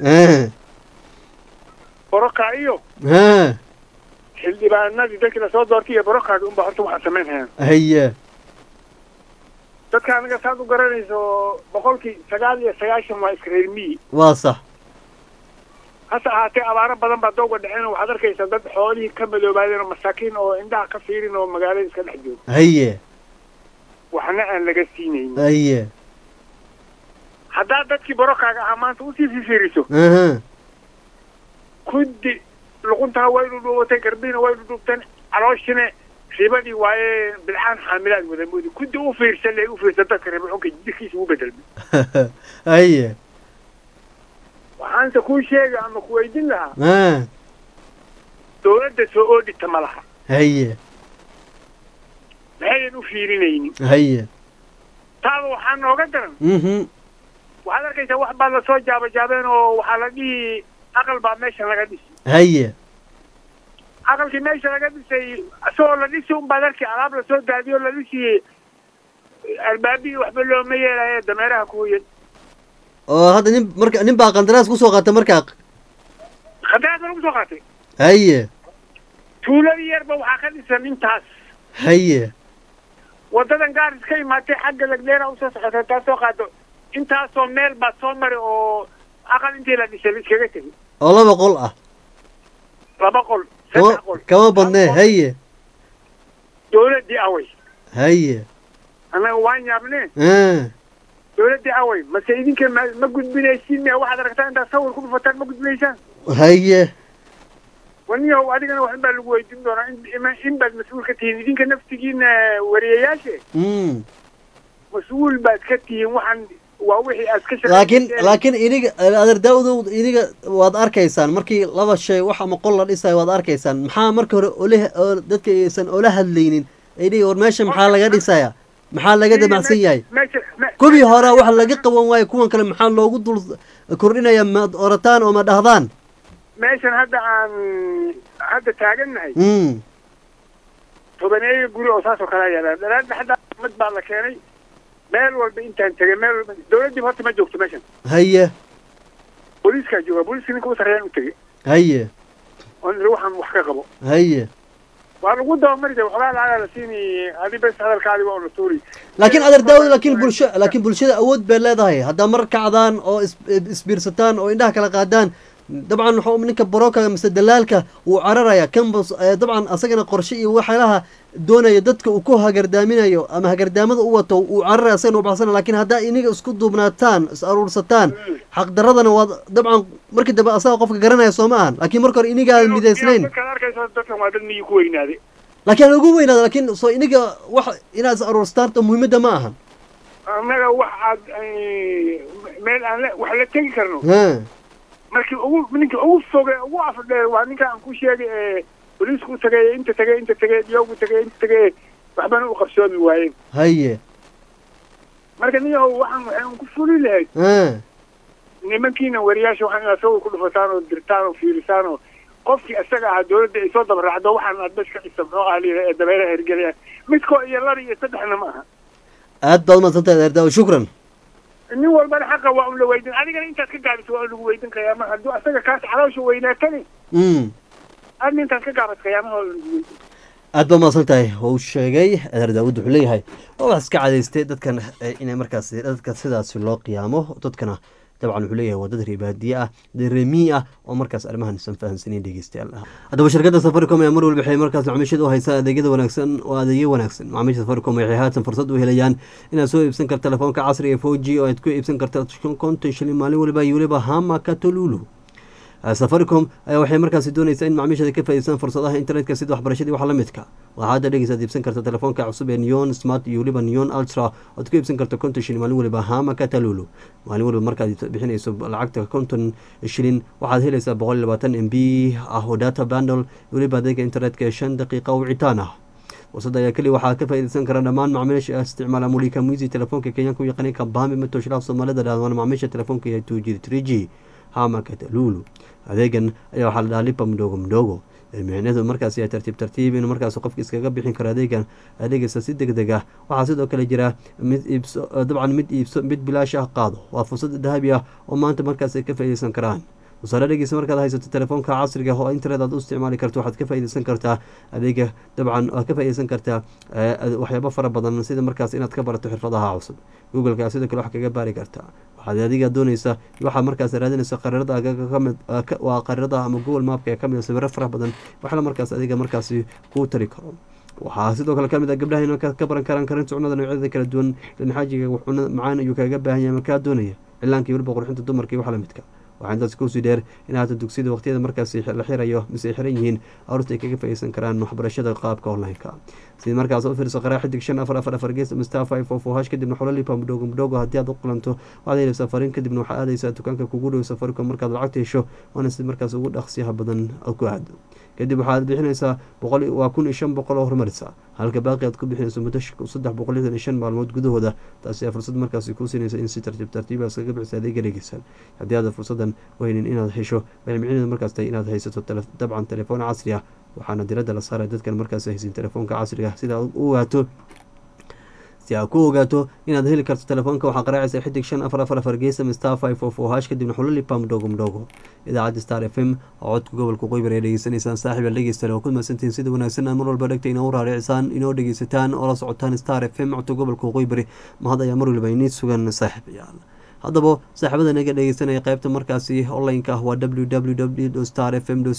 boroka iyo ha xildhibaanadii dadkii lasoo doortay iyo borokaaga unba horta waxaan samayn hayaan haye dadka anaga saad u garanayso boqolkii sagaal iyo sagaashan waa iska reer miyi waa sax hase ahaatee abaaro badan baa dooga dhaceen oo waxaad arkaysaa dad xoolihii ka madoobaadeen oo masaakiin oo indhaha ka fiirin oo magaalada iska dhex jooga haye waxna aan laga siinaynin haye haddaad dadkii barokaaga ahaa maanta usii fifiiriso aha kuddi luquntaha way dhudhuubatay garbiina way dhudhuubteen calooshine ribadii waaye bilcaan xaamilaad wada moodi kuddi u fiirsan le u fiirsan dadka riba xunka jirkiisa ugu bedelmay haye waxaanse kuu sheega ama ku weydin lahaa ah dawladda soo oodhita ma laha haye maxayan u fiirinaynin haye taaba waxaa nooga daran mhm waxaad arkaysaa wax baa lasoo jaabajaabeen oo waxaa la dhihi aqal baa meesha laga dhisi haye aqalkii meesha laga dhisay isagoo la dhisi unbaad arki alaab lasoo daadiyo la dhisi albaabii waxba looma yeelayo dameeraha kuwayan oo hadda nin marka nin baa qandaraas kusoo qaata markaa khadaraad ba lagu soo qaatay haye tuuladii yarba waxaa ka dhisan intaas haye wadadan gaaris ka imaatay xagga lagdheera usoo socotay taa soo qaado intaasoo meel baad soo mari oo aqal intii la dhisay la iskaga tegay oo laba qol ah laba qol kama saddex qol kama badnee Hal qol. haye dawladdii away haye annaga waan yaabnee ah dawladdii away mase idinka ma ma gudbinaysiin miya waxaad aragtaa intaad sawir ku dhufataan ma gudbinaysaan haye waniyahow adigana wax in baa lagu weydiin doonaa in ima- in baad mas-uul ka tihiin idinka naftigiina wariyayaashe mm mas-uul baad ka tihiin waxaan waa wixii aad ka laakiin shaqayseen. laakiin iniga adeer daawudow iniga waad arkaysaan markii laba shay wax ama qol la dhisayo waad arkaysaan maxaa marka hore ole oo dadka aysan ola hadlaynin ay dhihi war meesha maxaa laga dhisaya maxaa laga damacsan yahay meesha me- kuwii hore wax laga qaban waayo kuwan kale maxaa loogu dul kordhinaya ma orataan oo ma dhahdaan meeshan hadda aan hadda taagannahay mm tobaneeyo guri oo saas oo kale yaala daraadda hadda mad baa la keenay meel walba intaan tegay meel walba dawladdii horta ma joogto meeshan haye booliiskaa jooga booliiska ninka u sarreeyaan u tegey haye oo niri waxaan wax ka qabo haye waa lagu dabamari jiray waxoogaa lacagaa la siini adi bes hadalkaadi waa una tuuri laakiin adeer daawud laakiin bulsho laakiin bulshada awood bay leedahay haddaa mar kacdaan oo is- isbiirsataan oo indhaha kala qaadaan dabcan wuxuu ninka baroka mise dalaalka wuu cararaya kan bas- eh, dabcan asagana qorshe iyo waxyaalaha doonaya dadka uu ku hagardaaminayo ama hagardaamada u wato uu cararaya asagana u baxsana laakiin haddaa iniga isku duubnaataan is aruursataan xaqdaradana waad dabcan markii dambe asaga qofka garanaya soo ma ahan laakiin marka hore inigaan midaysnayn dadkaad arkayso dadkan waa dad miyi ku weynaaday laakiin aan ugu weynaada laakiin soo iniga wax inaad is aruursataan muhiimadda ma ahan annaga wax aad meel aan la wax la tegi karno ha markii ugu ninka ugu foge ugu afdheer waa ninka aan ku sheegay ee booliisku u tagay inta tagay inta tagay diyowgu tagay inta tagay waxbana u qabsoomi waayeen haye marka niyahow waxaan waxaan ku fuli lahayd ha nimankiina wariyaasha waxaan inaad sawir ku dhufataan oo dirtaan oo fiirisaan oo qofkii isaga ahaa dawladda ay soo dabaracdo waxaan aad bes ka dhisa muxuu ahaa layidhaha ee dabeeraha hergelaya midkoo iyo laba iyo saddexna ma aha aad baad umadsantahay adeer daawud shukran nin walbana xaqa waa un la weydin adigana intaad ka gaabiso waa un lagu weydin qiyaamaha hadduu asaga kaas caloosha weynaatani mm adna intaad ka gaabat qiyaamaha waa lagu weydin aad baad umadsan tahay uu sheegay adeer daawud wuxuu leeyahay waa wax iska cadaystay dadkan eh, inay markaasi dadka sidaasi loo qiyaamo dadkana dabcan wuxuu leeyahay waa dad reebaadiye ah dad reemii ah oo markaas arrimahan isan fahamsanayn dhegeystayaal haddaba shirkadda safaricom ayaa mar walba waxay markaas macaamiishada u haysaa adeegyada wanaagsan oo adeegyo wanaagsan macaamiisha safaricom waxay haatan fursad u helayaan inaad soo iibsan karta telefoonka casriga ee 4g oo aad ku iibsan karta konton shilin maalin waliba iyo waliba hama katolulu safaricom ayaa waxay markaasi doonaysaa in macaamiishada ka faa'iideystaan fursadaha internetka sida waxbarashadii wax la midka waxaa hadda dhegeysaad iibsan karta telefoonka cusub ee neon smart iyo weliba neon ultra oad ku iibsan karta konton shilin maalin waliba hama katalulu maalin waliba markaad bixinayso lacagta konton shilin waxaad helaysaa boqol iyo labaatan m b ah oo data bundle weliba adeega internetka ee shan daqiiqa wicitaan ah wasada ayaa keliya waxaa ka faa'iideysan kara dhammaan macaamiisha isticmaala mulika muisi telefoonka kenyaanka u yaqaanay kabami matoshilaaf soomaalida dhahmaan macaamiisha telefoonka iyo two g three g hama katalulu adeegan ayaa waxaa la dhahaa lipa mdogo mdogo micneedu markaasi ay tartiib tartiib in markaas qofka iskaga bixin karo adeegan adeegaysa si deg deg ah waxaa sidoo kale jira mid iibso dabcan mid iibso mid bilaash ah qaado waa fursad dahabi ah oo maanta markaas ay ka faa'iideysan karaan tusaale dhegeysa markaad haysato telefoonka casriga oo internet aad u isticmaali karto waxaad ka faaideysan kartaa adeega dabcan waad ka faaideysan kartaa waxyaabo fara badan sida markaas inaad ka barato xirfadaha cusub googleka sidoo kale wax kaga baari kartaa waxaad adiga dooneysa waxaad markaas raadinaysa qariirada kamid waa qariirada ama google mapka ee kamid sawiro fara badan waxla markaas adiga markaasi kuu tari karo waxaa sidoo kale kamid ah gabdhaha in ka baran karaan karinta cunada noocyada kala duwan lanxaajiga cunada macaan ayuu kaga baahan yahay makaa doonaya cilaanka weliba qurxinta dumarka iyo wax lamidka waxaa intaas kusii dheer in haata dugsiyada waqtiyada markaas la xirayo mise ay xiran yihiin aruurta ay kaga faaideysan karaan waxbarashada qaabka online-ka sida markaas u fiirso qaraa xidig shan afar afar afar gees mstar five of hash kadibna xololipa mudhogo mudhogo haddii aad u qulanto waxaad helaysaa fariin kadibna waxaa aadaysaa dukaanka kugu dhow safaricom markaad lacagta hesho waana si markaas ugu dhaqsiyaha badan ku aado kadib waxaad bixinaysaa boqol waa kun iyo shan boqol oo horumarisa halka baaqi aad ku bixinayso muddo saddex boqol lixdan iyo shan maalmood gudahooda taasi aa fursad markaasi kuu siinaysa in si tartiib tartiiba iskaga bixisa adeega dhegeysan haddii aada fursadan weynin inaad hesho waxay micnaheedu markaas tahay inaad haysato dabcan telefoon casri ah waxaana diradda la saaray dadkan markaas haysin telefoonka casriga sida aad u ogaato si aad ku ogaato inaad heli karto telefoonka waxaa qaraacaysa xidig shan afar afar afar geesam star five of o hash kadibna xulolipa mudhogo mudhogo idaacadda star f m oo codka gobolka qoybar ee dhegeysanaysaan saaxiib dhegeysta oo ku mahadsantihiin sida wanaagsan aad mar walba dhegta inoo raaricisaan inoo dhegeysataan oo la socotaan star f m codka gobolka qoybari mahad ayaa mar waliba inii sugan saaxiibayaal haddaba saaxiibada naga dhegeysanaya qaybta markaasi online-ka ah waa w w w star f m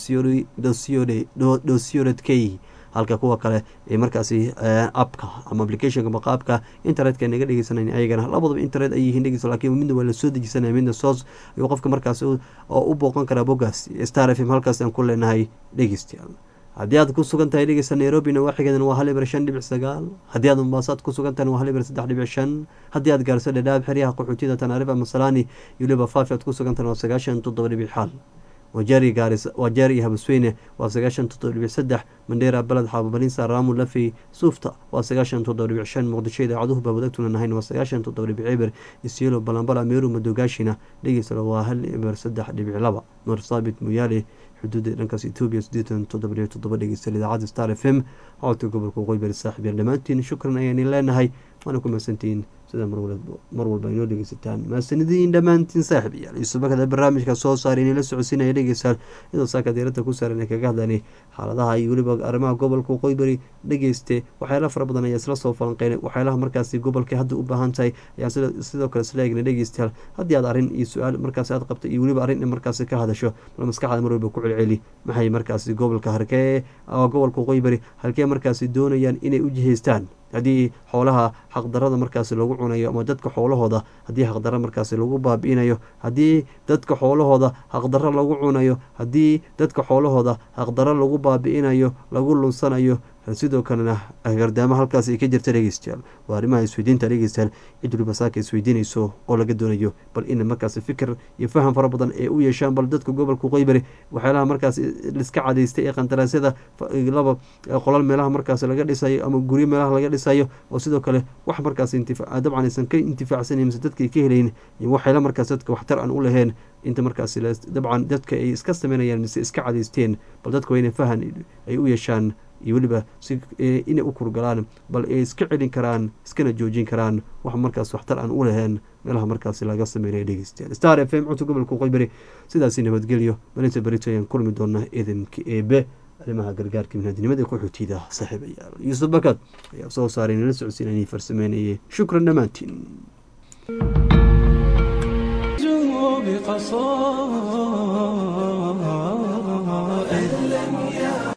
dosiod k halka kuwa kale ee markaasi appka ama applicationka maqaabka internetka naga dhegeysanay ayagana labadaba internet ay yihiin dhegeysa lakiin midna waa lasoo dejisanaya midna soos ayuu qofka markaasi oo u booqan karaa boggaas star f m halkaas aan ku leenahay dhegeystayaal haddii aad ku sugan tahay dhegeysta nairobina waaxigeedan waa hal ibar shan dhibic sagaal haddii aad mombaasaad ku sugan tahay waa hal ibar saddex dhibic shan haddii aad gaarso dhadhaab xeryaha qaxootiyada tanaarifa masalani iyo liba faafi aad ku sugan tahay waa sagaashan toddoba dhibic xal wajeeri gaaris wajeeri iyo habasweyne waa sagaashan toddoba dhibic saddex mandheera baled xaababalinsa raamu lafey suufta waa sagaashan toddoba dhibic shan muqdisho idaacaduhu baabadagtuna nahayn waa sagaashan toddoba dhibic eber isiolo balambala meeru madogaashina dhegeysalo waa hal eber saddex dhibic laba nuur saabit muyaale xuduudda dhankaas etoobiya siddeetan toddoba dhibic toddoba dhegeysta idaacadda star f m codka gobolka qoybari saaxib yaal dhammaantiin shukran ayaan leenahay waana ku mahadsantihiin sida mar walba inoo dhegeysataan mahadsanidin dhammaantiin saaxib iyaal iisubakada barnaamijka soo saaray inay la socodsiinaya dhegeystaan iyadoo saaka diirada ku saaran ay kaga hadlaanay xaaladaha iyo weliba arrimaha gobolka qoybari dhegeyste waxyaalaha fara badan ayaa isla soo falanqeynay waxyaalaha markaasi gobolka hadda u baahan tahay ayaan sidoo kale isla eegna dhegeystayaal haddii aad arrin iyo su-aal markaasi aad qabto iyo weliba arrin in markaasi ka hadasho bal maskaxda mar walba ku celceli maxay markaasi gobolka harkee gobolka qoybari halkee markaasi doonayaan inay u jihaystaan haddii xoolaha xaqdarada markaasi lagu cunayo ama dadka xoolahooda haddii xaqdaro markaasi lagu baabi'inayo haddii dadka xoolahooda xaqdaro lagu cunayo haddii dadka xoolahooda xaqdaro lagu baabi'inayo lagu lunsanayo sidoo kalena gardaamo halkaas ay ka jirta dhegeystayaal waa arrimaha isweydiinta dhegeystayaal cid waliba saaka isweydiinayso oo laga doonayo bal in markaasi fikir iyo faham fara badan ee u yeeshaan bal dadka gobolka qoybari waxyaalaha markaas liska cadaystay ee qandaraasyada laba qolal meelaha markaas laga dhisayo ama guryo meelaha laga dhisayo oo sidoo kale wax markaas dabcan aysan ka intifaacsanan mise dadka ay ka helayn iyo waxyaala markaas dadka waxtar aan u lahayn inta markaas dabcan dadka ay iska sameynayaan mise iska cadaysteen bal dadka waa inay fahan ay u yeeshaan iyo weliba si inay u kurgalaan bal ay iska celin karaan iskana joojin karaan wax markaas waxtar aan u lahayn meelaha markaasi laga sameynaya dhegeystayaal star f m codka gobolka qoybari sidaasi nabadgelyo malinta berito ayaan kulmi doonaa iidanka eebe arrimaha gargaarka binaadinimada qaxootiyada saaxiibayaal yuusuf bakad ayaa soo saaray nala socodsiinayay farsameynayay shukran dhammaantiin